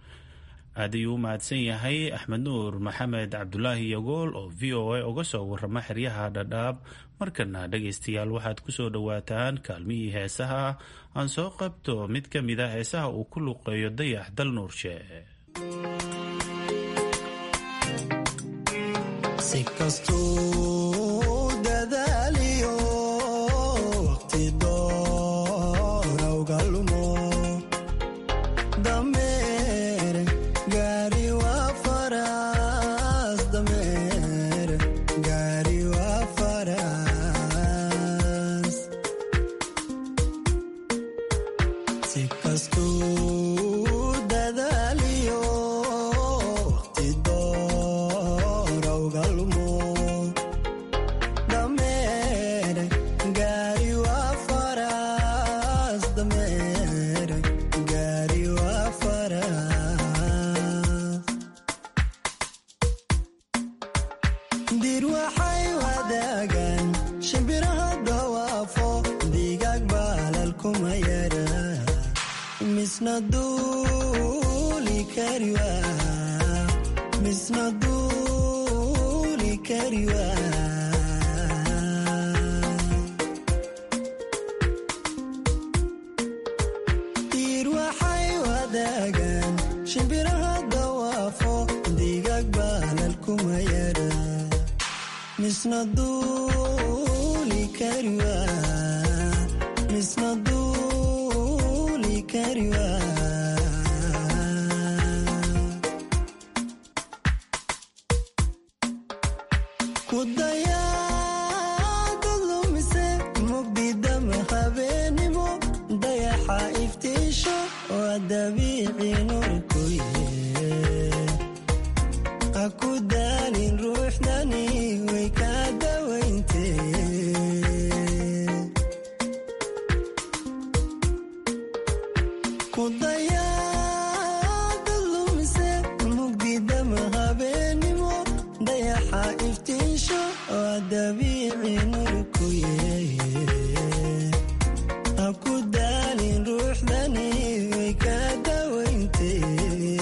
aad ayuu u mahadsan yahay axmed nuur maxamed cabdulaahi yogool oo v o a uga soo warrama xeryaha dhadhaab markana dhegaystayaal waxaad ku soo dhowaataan kaalmihii heesaha aan soo qabto mid ka mid a heesaha uu ku luqeeyo dayax dal nuurshe kudaya dad lumise mugdida dabiici nurkuye ha ku daalin ruuxdani way kaa dawayntee ku dayaada lumise mugdidama habeenimo dayaxa iftiisho waa dabiici nurkuye ha ku daalin ruuxdani way kaa dawayntee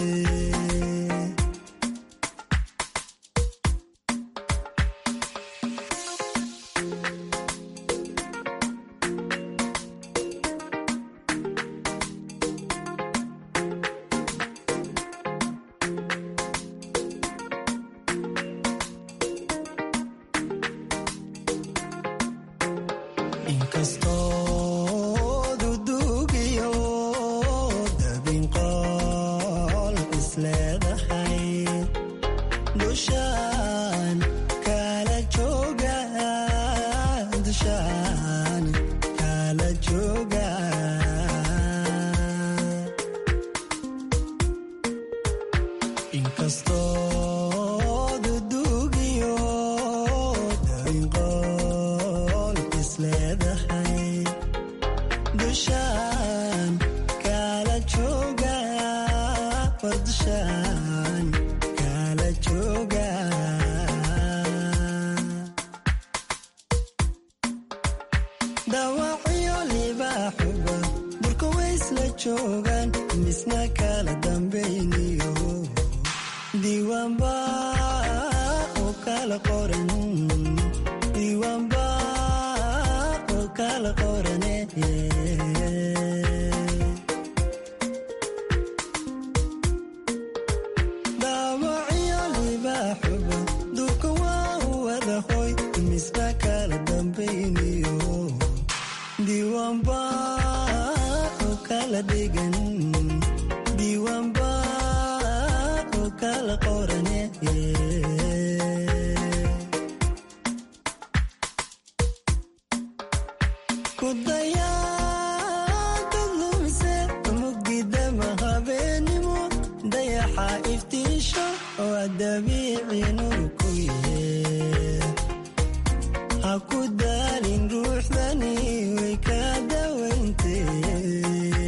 inkastoo dudugiyo dabin qool isleedahay dushaan kala jooga dushaan kala jooga inkastoo dudugiyo dabin qool isleedahay dushaan kala jooga war dushaan kala jooga dhaawacyo libaaxuba burka waysla joogaan misna kala dambayniyo diiwaanba oo kala qoran diiwaanba oo kala qorane dhaawacyo libaaxuba durka waa u wada hoy misna kala dambayniyo diiwaanba oo kala dhigan diiwaanba oo kala qorane ku dayaada lumise mugdidama habeenimo dayaxa iftiisho waa dabiici nurkuye ha ku daalin ruuxdani way kaa dawayntee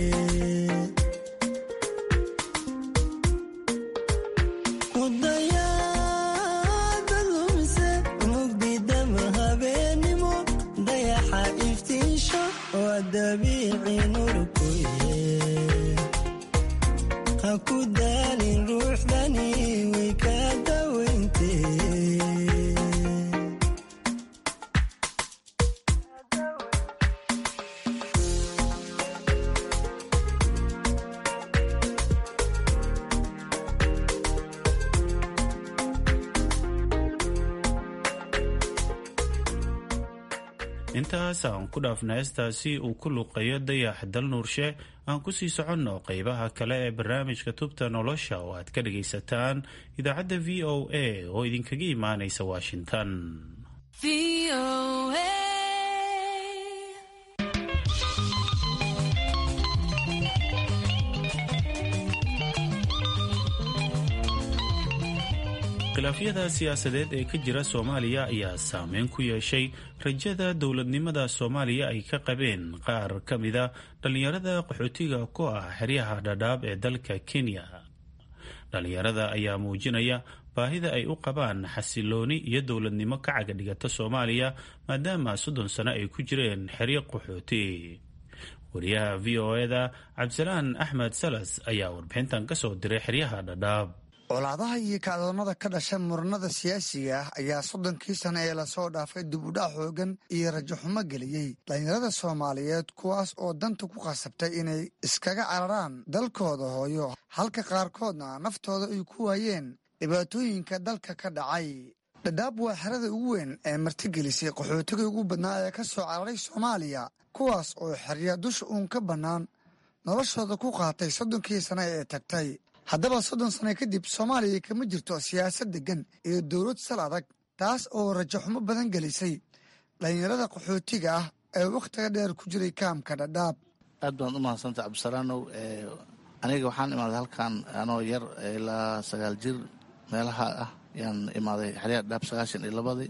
ku dayaada lumise mugdidama habeenimo dayaxa iftiisho waa dabiici nurkuye ha ku daalin ruuxdani way kaa dawayntee intaas aan ku dhaafna heestaasi uu ku luqeeyo dayax dal nuurshe aan kusii soconno qeybaha kale ee barnaamijka tubta nolosha oo aad ka dhagaysataan idaacadda v o a oo idinkaga imaanaysa washington khilaafyada siyaasadeed ee ka jira soomaaliya ayaa saameyn ku yeeshay rajada dowladnimada soomaaliya ay ka qabeen qaar ka mida dhallinyarada qaxootiga ku ah xeryaha dhadhaab ee dalka kenya dhallinyarada ayaa muujinaya baahida ay u qabaan xasilooni iyo dowladnimo ka caga dhigata soomaaliya maadaama soddon sano ay ku jireen xeryo qaxooti wariyaha v o eda cabdisalaan axmed salas ayaa warbixintan ka soo diray xeryaha dhadhaab colaadaha iyo kacdoonnada ka dhasha muranada siyaasiga ah ayaa soddonkii sano ee lasoo dhaafay dib u dhac xoogan iyo rajaxumo geliyey dhallinyarada soomaaliyeed kuwaas oo danta ku khasabtay inay iskaga cararaan dalkooda hooyo halka qaarkoodna naftooda ay ku waayeen dhibaatooyinka dalka ka dhacay dhadhaab waa xerada ugu weyn ee martigelisay qaxootiga ugu badnaa ee ka soo cararay soomaaliya kuwaas oo xerya dusha uun ka bannaan noloshooda ku qaatay soddonkii sano ee tagtay haddaba soddon sano kadib soomaaliya kama jirto siyaasad deggan iyo dowlad sal adag taas oo rajaxumo badan gelisay dhallinyarada qaxootiga ah ee wakhtiga dheer ku jiray kaamka dhadhaab aad baad u mahadsantay cabdisalaanow aniga waxaan imaaday halkan anoo yar ilaa sagaal jir meelaha ah yaan imaaday xeryaa dhaab sagaashan iyo labadii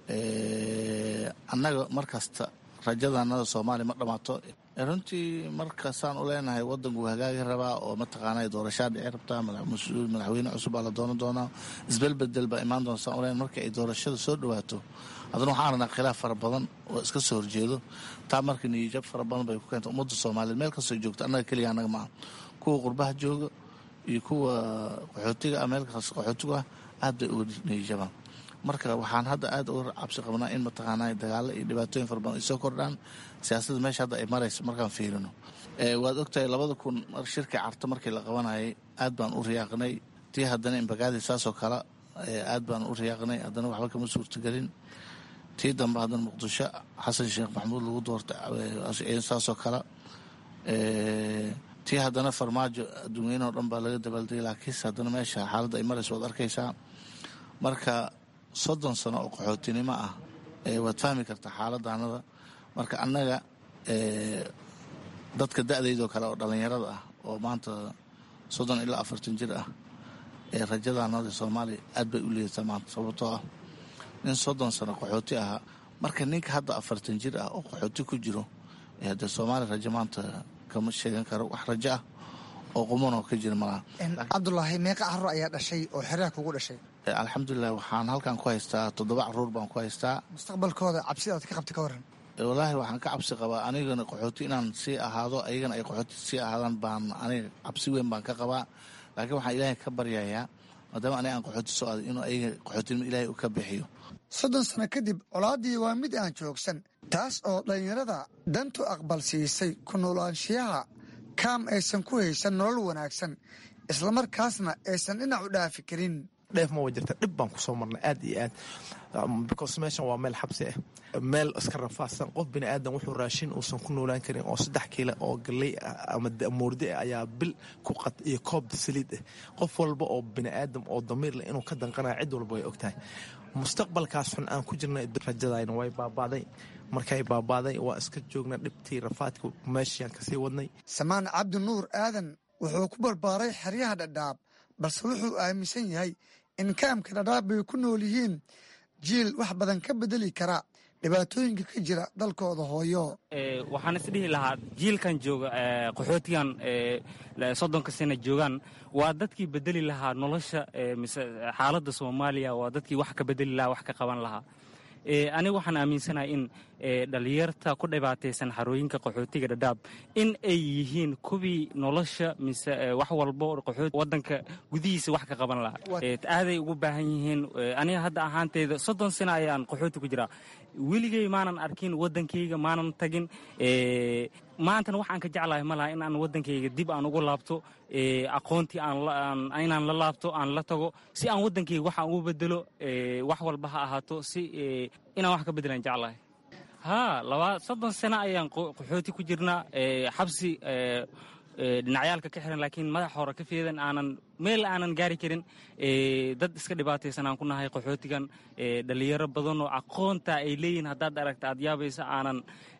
annaga mar kasta rajadanada soomaaliya ma dhammaato runtii markasaan u leenahay wadanku hagaagi rabaa oo mataqaana doorashaa dhici rabtaa madaxweyne cusub baa la doonan doonaa isbelbedel baa imaan doona saan uleen marka ay doorashada soo dhawaato haddana waxaan aragnaa khilaaf fara badan oo iska soo horjeedo taa marka niyijab fara badan bay ku keenta ummadda soomaaliyeed meel kastoo joogta annaga keliya annaga maaha kuwa qurbaha jooga iyo kuwa qaxootiga ah meel kasta qaxootigu ah aad bay uga niyijabaan marka waxaan hadda aad uga cabsi qabnaa in mataqaana dagaalo iyo dhibaatooyin fara badan ay soo kordhaan siyaasadda meesha hadda ay marayso markaan fiirino waad ogtahay labada kun shirkii carta markii la qabanayay aad baan u riyaaqnay tii haddana imbagaadi saasoo kale aad baan u riyaaqnay haddana waxba kama suurtagelin tii dambe haddana muqdisho xasan sheekh maxamuud lagu doortay saasoo kale tii haddana farmaajo adduunyeynaho dhan baa laga dabaaldegay laakiinse haddana meesha xaaladda ay marayso waad arkaysaa marka soddon sano oo qaxootinimo ah waad fahmi kartaa xaaladdaanada marka annaga dadka da-daydoo kale oo dhallinyarada ah oo maanta soddon ilaa afartan jir ah ee rajadaanada soomaaliya aad bay u liidataa maanta sababtoo ah nin soddon sano qaxooti ahaa marka ninka hadda afartan jir ah oo qaxooti ku jiro dee soomaaliya rajo maanta kama sheegan karo wax rajo ah oo qumanoo ka jira malaha cabdulaahi meeqa carruur ayaa dhashay oo xeraha kugu dhashay alxamdulilah waxaan halkan ku haystaa toddoba caruur baan ku haystaa mustaqbalkooda cabsida aad ka qabta ka waran wallaahi waxaan ka cabsi qabaa anigana qaxooti inaan sii ahaado ayagana ay qaxooti sii ahaadaan baan aniga cabsi weyn baan ka qabaa laakiin waxaan ilaahay ka baryayaa maadaama aniga aan qaxooti soo aaday inuu ayaga qaxootinimo ilaahay u ka bixiyo soddon sano kadib colaaddii waa mid aan joogsan taas oo dhallinyarada dantu aqbal siisay ku noolaanshiyaha kaam aysan ku haysan nolol wanaagsan islamarkaasna aysan dhinac u dhaafi karin dheef ma wa jirta dhib baan kusoo marnay aad iyo aad because meeshan waa meel xabsi ah meel iska rafaadsan qof bini aadan wuxuu raashin uusan ku noolaan karin oo saddex kiila oo galley ah ama moordi ah ayaa bil ku qat iyo koob saliid ah qof walba oo bini aadam oo damiir leh inuu ka danqanaya cid walba way ogtahay mustaqbalkaas xun aan ku jirnay rajadayna way baabaaday markay baabaaday waa iska joogna dhibtii rafaadka meeshaan kasii wadnay samaan cabdi nuur aadan wuxuu ku barbaaray xeryaha dhadhaab balse wuxuu aaminsan yahay in kaamka dhadhaab bay ku nool yihiin jiil wax badan ka bedeli kara dhibaatooyinka ka jira dalkooda hooyo waxaan isdhihi lahaa jiilkan jooga qaxootigan soddonka sana joogaan waa dadkii bedeli lahaa nolosha mise xaaladda soomaaliya waa dadkii wax ka bedeli lahaa wax ka qaban lahaa aniga waxaan aaminsanahay in dhalinyarta ku dhibaataysan xarooyinka qaxootiga dhadhaab in ay yihiin kuwii nolosha mise wax walbo wadanka gudihiisa wax ka qaban lahaa aaday ugu baahan yihiin aniga hadda ahaanteyda soddon sano ayaan qaxooti ku jiraa weligey maanan arkin wadankayga maanan tagin maantana waxaan ka jeclahay ma laha in aan wadankayga dib aan ugu laabto aqoontii inaan la laabto aan la tago si aan wadankayga waxaan ugu bedelo wax walba ha ahaato si inaan wax ka bedelaan jeclahay haa laba soddon sano ayaan qaxooti ku jirnaa xabsi dhinacyaalka ka xiran laakiin madax hore ka feedan aanan meel aanan gaari karin dad iska dhibaataysan aan ku nahay qaxootigan dhalinyaro badan oo aqoonta ay leeyihin haddaad aragta aad yaabaysa aanan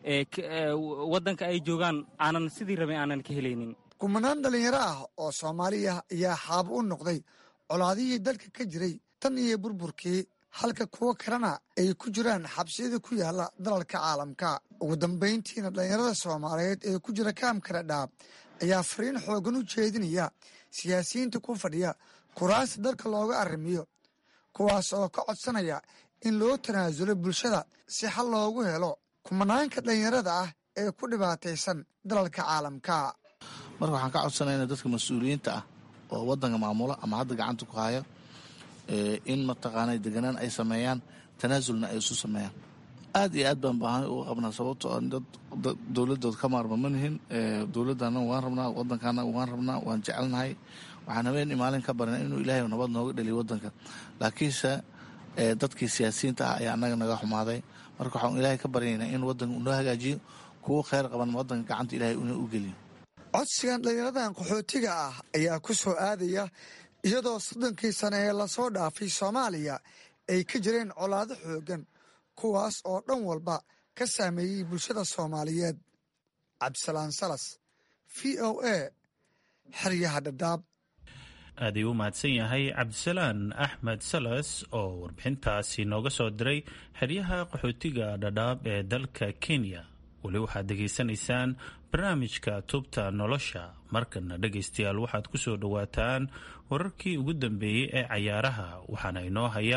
waddanka ay joogaan aanan sidii rabay aanan ka helaynin kumanaan dhallinyaro ah oo soomaaliya ayaa xaabo u noqday colaadihii dalka ka jiray tan iyo burburkii halka kuwo kalena ay ku jiraan xabsiyada ku yaala dalalka caalamka ugu dambayntiina dhallinyarada soomaaliyeed ee ku jira kaamka dhadhaab ayaa fariin xoogan u jeedinaya siyaasiyiinta ku fadhiya kuraasta dalka looga arrimiyo kuwaas oo ka codsanaya in loo tanaasulo bulshada si xal loogu helo kumanaanka dhallinyarada ah ee ku dhibaataysan dalalka caalamka marka waxaan ka codsanayna dadka mas-uuliyiinta ah oo wadanka maamula ama hadda gacanta ku haya in mataqaana deganaan ay sameeyaan tanaasulna ay isu sameeyaan aad iyo aad baan baahan uga qabnaa sababtoo dad dowladood ka maarma ma nihin dowladana waan rabnaa wadankana waan rabnaa waan jecelnahay waxaan habeen maalin ka barina inuu ilaahay nabad nooga dheliyo wadanka laakiinse dadkii siyaasiyiinta ah ayaa annaga naga xumaaday marka waxaan ilaahay ka baryaynaa in wadanka unoo hagaajiyo kuwo kheyr qaban wadanka gacanta ilaahay una u geliyo codsigan dhallinyaradan qaxootiga ah ayaa ku soo aadaya iyadoo soddonkii sane ee lasoo dhaafay soomaaliya ay ka jireen colaado xoogan kuwaas oo dhan walba ka saameeyey bulshada soomaaliyeed cabdisalaan salas v o a xeryaha dhadhaab aad ayuu u mahadsan yahay cabdisalaan axmed salas oo warbixintaasi nooga soo diray xeryaha qaxootiga dhadhaab ee dalka kenya weli waxaad degaysanaysaan barnaamijka tubta nolosha markana dhegaystayaal waxaad ku soo dhowaataan wararkii ugu dambeeyey ee cayaaraha waxaana inoo haya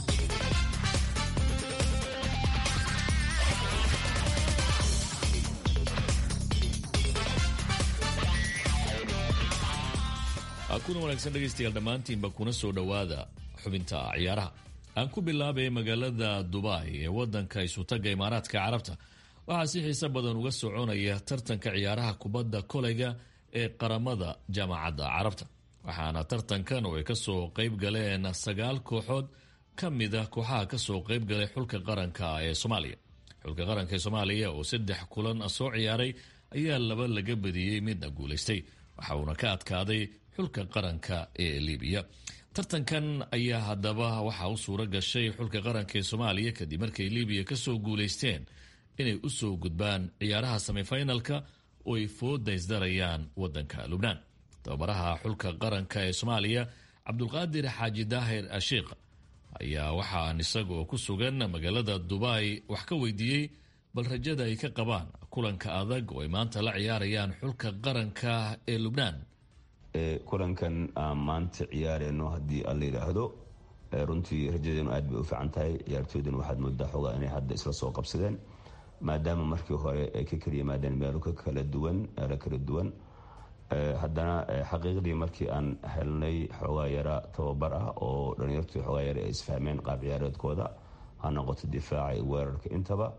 kuna wanaagsan dhegaystayaal dhammaantiinba kuna soo dhowaada xubinta ciyaaraha aan ku bilaabay magaalada dubai ee wadanka isutaga imaaraadka carabta waxaa si xiise badan uga soconaya tartanka ciyaaraha kubadda koleyga ee qaramada jaamacadda carabta waxaana tartankan oo ay kasoo qeyb galeen sagaal kooxood ka mida kooxaha kasoo qeyb galay xulka qaranka ee soomaaliya xulka qaranka ee soomaaliya oo saddex kulan soo ciyaaray ayaa laba laga badiyey midna guulaystay waxa uuna ka adkaaday xulka qaranka ee libiya tartankan ayaa haddaba waxaa u suuro gashay xulka qaranka ee soomaaliya kadib markay libiya kasoo guulaysteen inay usoo gudbaan ciyaaraha semifinalka oo ay foodaysdarayaan wadanka lubnaan tababaraha xulka qaranka ee soomaaliya cabdulqaadir xaaji daahir ashiikh ayaa waxaan isagoo ku sugan magaalada dubai wax ka weydiiyey bal rajada ay ka qabaan kulanka adag oo ay maanta la ciyaarayaan xulka qaranka ee lubnaan kulankan aan maanta ciyaareyno haddii aan la yidhaahdo runtii rajadeenu aad bay u fiican tahay ciyaartooydana waxaad moodaa xogaa inay hadda isla soo qabsadeen maadaama markii hore ay ka kala yimaadeen meelo ka kala duwan meelo kala duwan haddana xaqiiqdii markii aan helnay xoogaa yara tababar ah oo dhalinyartii xoogaa yara ay isfahmeen qaab ciyaareedkooda ha noqoto difaaca iyo weerarka intaba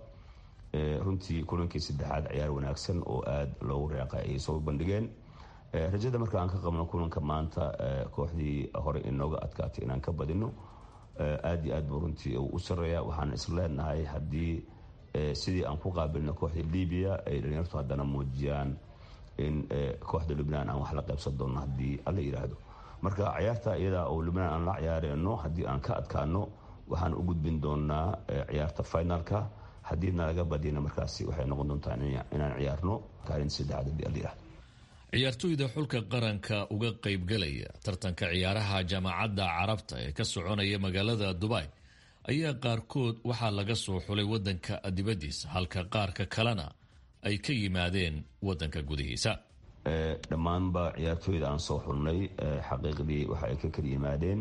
runtii kulankii saddexaad ciyaar wanaagsan oo aada loogu reeqay ayay soo bandhigeen rajada marka aan ka qabno kulanka maanta kooxdii hore inooga adkaatay inaan ka badino aad iyo aad buu runtii u sareeya waxaan isleenahay haddii sidii aan ku qaabilno kooxda libiya ay dhalinyartu haddana muujiyaan in kooxda lubnaan aan wax la qaybsan doono haddii alla yidhaahdo marka ciyaarta iyada oo lubnaan aan la ciyaareyno haddii aan ka adkaano waxaan u gudbin doonaa ciyaarta finalka haddii nalaga badiyana markaasi waxay noqon doontaa inaan ciyaarno kaalinta saddexaad haddii alla yidhahdo ciyaartooyda xulka qaranka uga qaybgalaya tartanka ciyaaraha jaamacadda carabta ee ka soconaya magaalada dubai ayaa qaarkood waxaa laga soo xulay wadanka dibaddiisa halka qaarka kalena ay ka yimaadeen wadanka gudihiisa dhammaanba ciyaartooyda aan soo xulnay xaqiiqdii waxa ay ka kala yimaadeen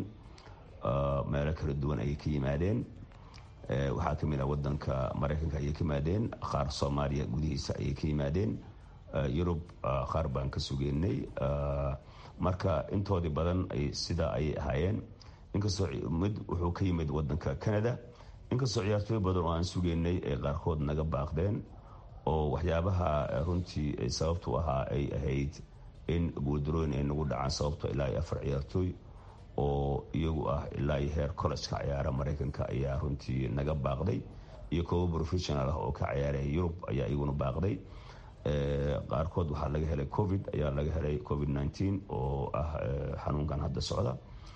meelo kala duwan ayay ka yimaadeen waxaa ka mid ah wadanka maraykanka ayay ka yimaadeen qaar soomaaliya gudihiisa ayay ka yimaadeen yurub qaar baan ka sugeynay marka intoodii badan sidaa ayay ahaayeen inkastoo mid wuxuu ka yimid wadanka canada inkastoo ciyaartooy badan oo aan sugeynay ay qaarkood naga baaqdeen oo waxyaabaha runtii sababtu ahaa ay ahayd in guuldarooyin ay nagu dhacaan sababto ilaa iyo afar ciyaartooy oo iyagu ah ilaa iyo heer collejka ciyaara maraykanka ayaa runtii naga baaqday iyo koobo professional ah oo ka ciyaaraya yurub ayaa iyaguna baaqday qaarkood waxaa laga helay covid ayaa laga helay covid nteen oo ah xanuunkan hadda socda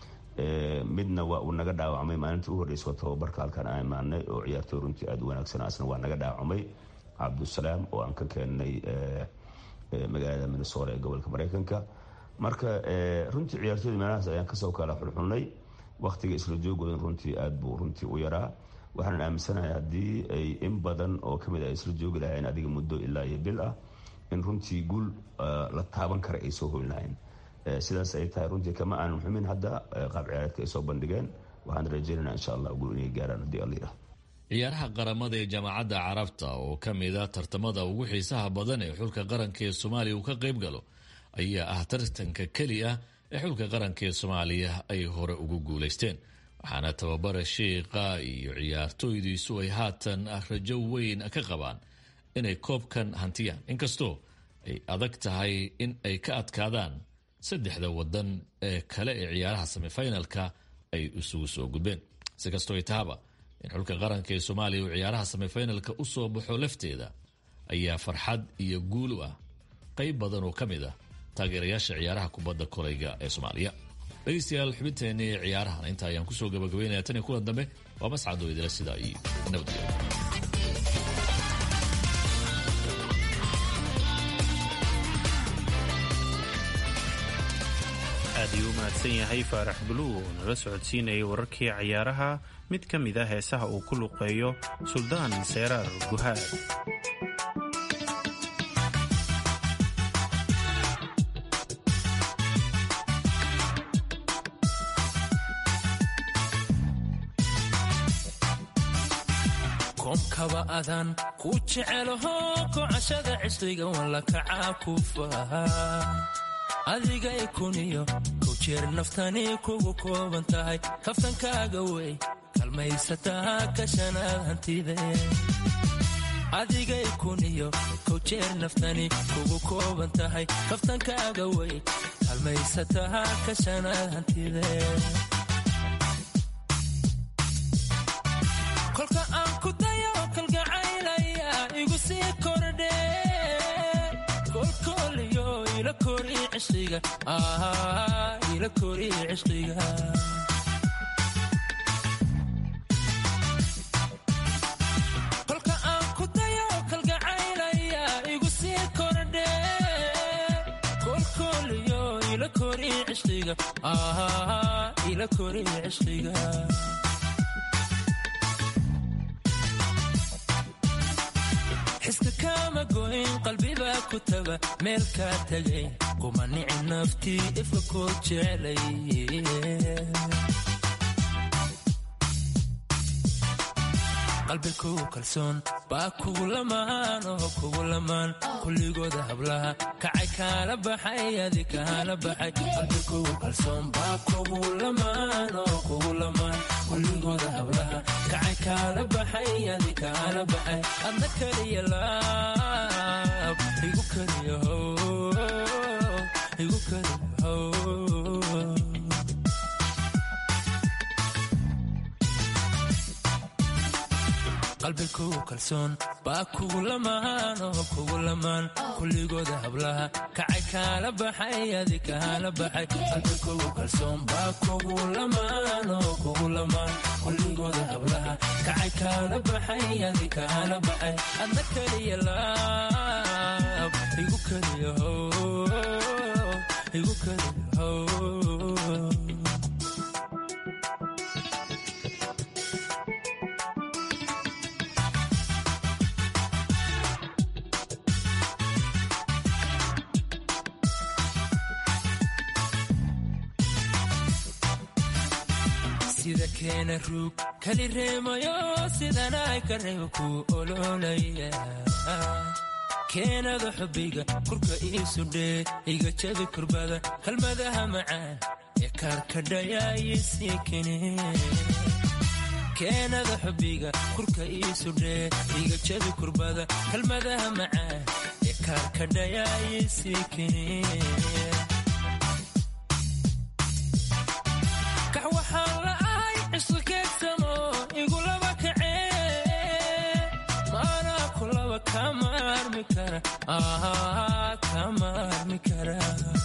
midna waa uu naga dhaawacmay maalinta u horreysa oo tababarka halkan aan imaanay oo ciyaartooy runtii aada u wanaagsan asna waa naga dhaawacmay cabdusalaam oo aan ka keennay magaalada minnesota ee gobolka maraykanka marka runtii ciyaartooyda meelahaas ayaan kasoo kala xulxulnay waktiga isla joogoodan runtii aada buu runtii u yaraa waxaan aaminsanahay haddii ay in badan oo kamid ay isla joogi lahayn adiga muddo ilaa iyo bil ah in runtii guul la taaban kara ay soo hoyn lahayn sidaas ay tahay runtii kama aanan xumin hadda qaab ciyaareedka ay soo bandhigeen waxaan rajeynana insha allah guul inay gaaraan haddii alla yidhahdo ciyaaraha qaramada ee jaamacadda carabta oo ka mid a tartamada ugu xiisaha badan ee xulka qaranka ee soomaaliya uu ka qayb galo ayaa ah tartanka keli ah ee xulka qaranka ee soomaaliya ay hore ugu guulaysteen waxaana tababara shiiqa iyo ciyaartooydiisu ay haatan rajo weyn ka qabaan inay koobkan hantiyaan inkastoo ay adag tahay in ay ka adkaadaan saddexda wadan ee kale ee ciyaaraha semifinalka ay isugu soo gudbeen si kastoo ay tahaba in xulka qaranka ee soomaaliya uu ciyaaraha semifinalka u soo baxo lafteeda ayaa farxad iyo guul u ah qayb badan oo ka mid ah taageerayaasha ciyaaraha kubadda kolayga ee soomaaliya dhegeystayaal xubinteenii ciyaarahan inta ayaan kusoo gabagabeynaya tan iyo kulan dambe waa mascadoo idila sidaa iyo nabadgelyo ayuu u mahadsan yahay faarax buluug oo nala socodsiinayay wararkii cayaaraha mid ka mid a heesaha uu ku luqeeyo suldaan seeraar guhaad koomkaba adan ku jecelaho kocashada cisriga walla kacaa ku faha adigay kuniyo kow jeer naftani kugu kooban tahay kaftankaaga wey kalmaysataa kashanaad hantide adigay kuniyo kow jeer naftani kugu kooban tahay kaftankaaga wey kalmaysataa kashanaad hantide kolka aan ku dayo kalgacaylaya igu sii kordhe kolkooliyo ila kori cishqiga ila kori cishqiga kolka aan ku dayo kalgacaylaya igu sii kordhe kolkooliyo ila kori cishqiga ila kori cishqiga xiska kama goyn qalbibaa ku taga meel kaa tegay kuma nici naftii ifka koo jeclay qalbi kugu kalsoon baa kugu lamaan oo kugu lamaan kulligooda hablaha kacay kaala baxay adi kaala baxay qalbi kugu kalsoon baa kugu lamaan oo kugu lamaan kulligooda hablaha kacay kaala baxay adi kaala baxay adna kaliya laab igu kaliya how igu kaliya how qalbi kugu kalsoon baa kugu lamaan oo kugu lamaan kulligooda hablaha kacay kaala baxay adi kaala baxay qalbi kugu kalsoon baa kugu lamaan oo kugu lamaan kulligooda hablaha kacay kaala baxay adi kaala baxay adna kaliya laab igu kaliya how igu kaliya how sida keena ruug kali reemayo sidanay ka reebo ku ololaya keenada xubbiga kurka iisu dhee iga jabi kurbada kalmadaha macaan ee kaarkadhayaayisii kene keenada xubbiga kurka iisu dhee iga jabi kurbada kalmadaha macaan ee kaarkadhayaayisii kene kax waxaan la'ahay cisqi keegsamo igulaba kacee maanaa kulaba kama armi kara kama armi kara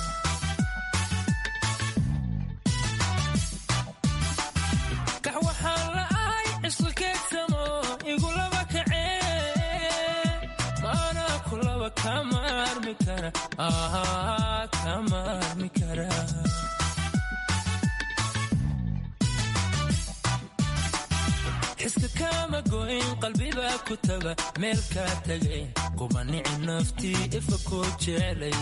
kax waxaan la'ahay cisqi keegsamo igulaba kacee maanaa kulaba kama armi kara kama armi kara xiska kama goyn qalbibaa ku taga meel kaa tegay kuma nici naftii ifa koo jeclay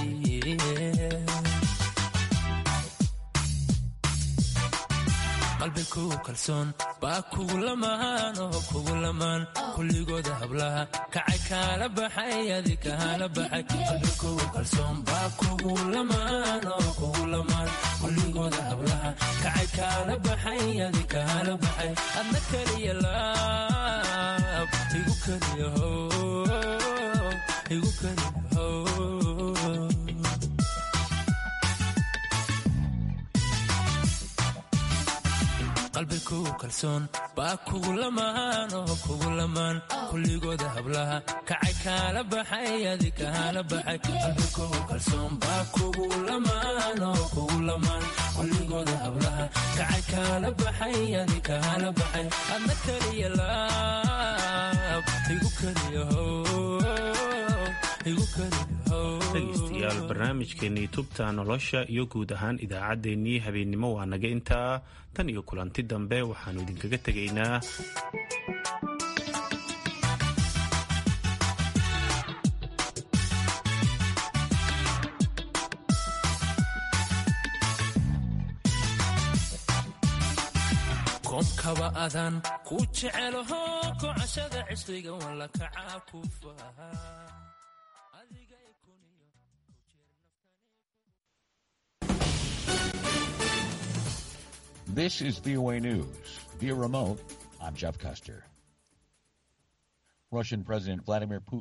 qalbi kugu kalsoon baa kugu lamaan oo kugu lamaan kulligooda hablaha kacay kaala baxay adi kaala baxay qalbi kugu kalsoon baa kugu lamaan oo kugu lamaan kulligooda hablaha kacay kaala baxay adi kaala baxay adna kaliya laab igu kaliya how igu kaliya how qalbi kugu kalsoon baa kugu lamaan oo kugu lamaan kulligooda hablaha kacay kaala baxay adi kaala baxay qalbi kugu kalsoon baa kugu lamaan oo kugu lamaan kulligooda hablaha kacay kaala baxay adi kaala baxay adna kaliya laab igu kaliya how dhegaystayaal barnaamijkeennii tubta nolosha iyo guud ahaan idaacaddeenii habeennimo waa naga intaa tan iyo kulanti dambe waxaannu idinkaga tegaynaa koomkaba adaan ku jecelaho kocashada cishriga walla kacaa ku faha This is VOA News. Via remote, I'm Jeff Custer. Russian President Vladimir Putin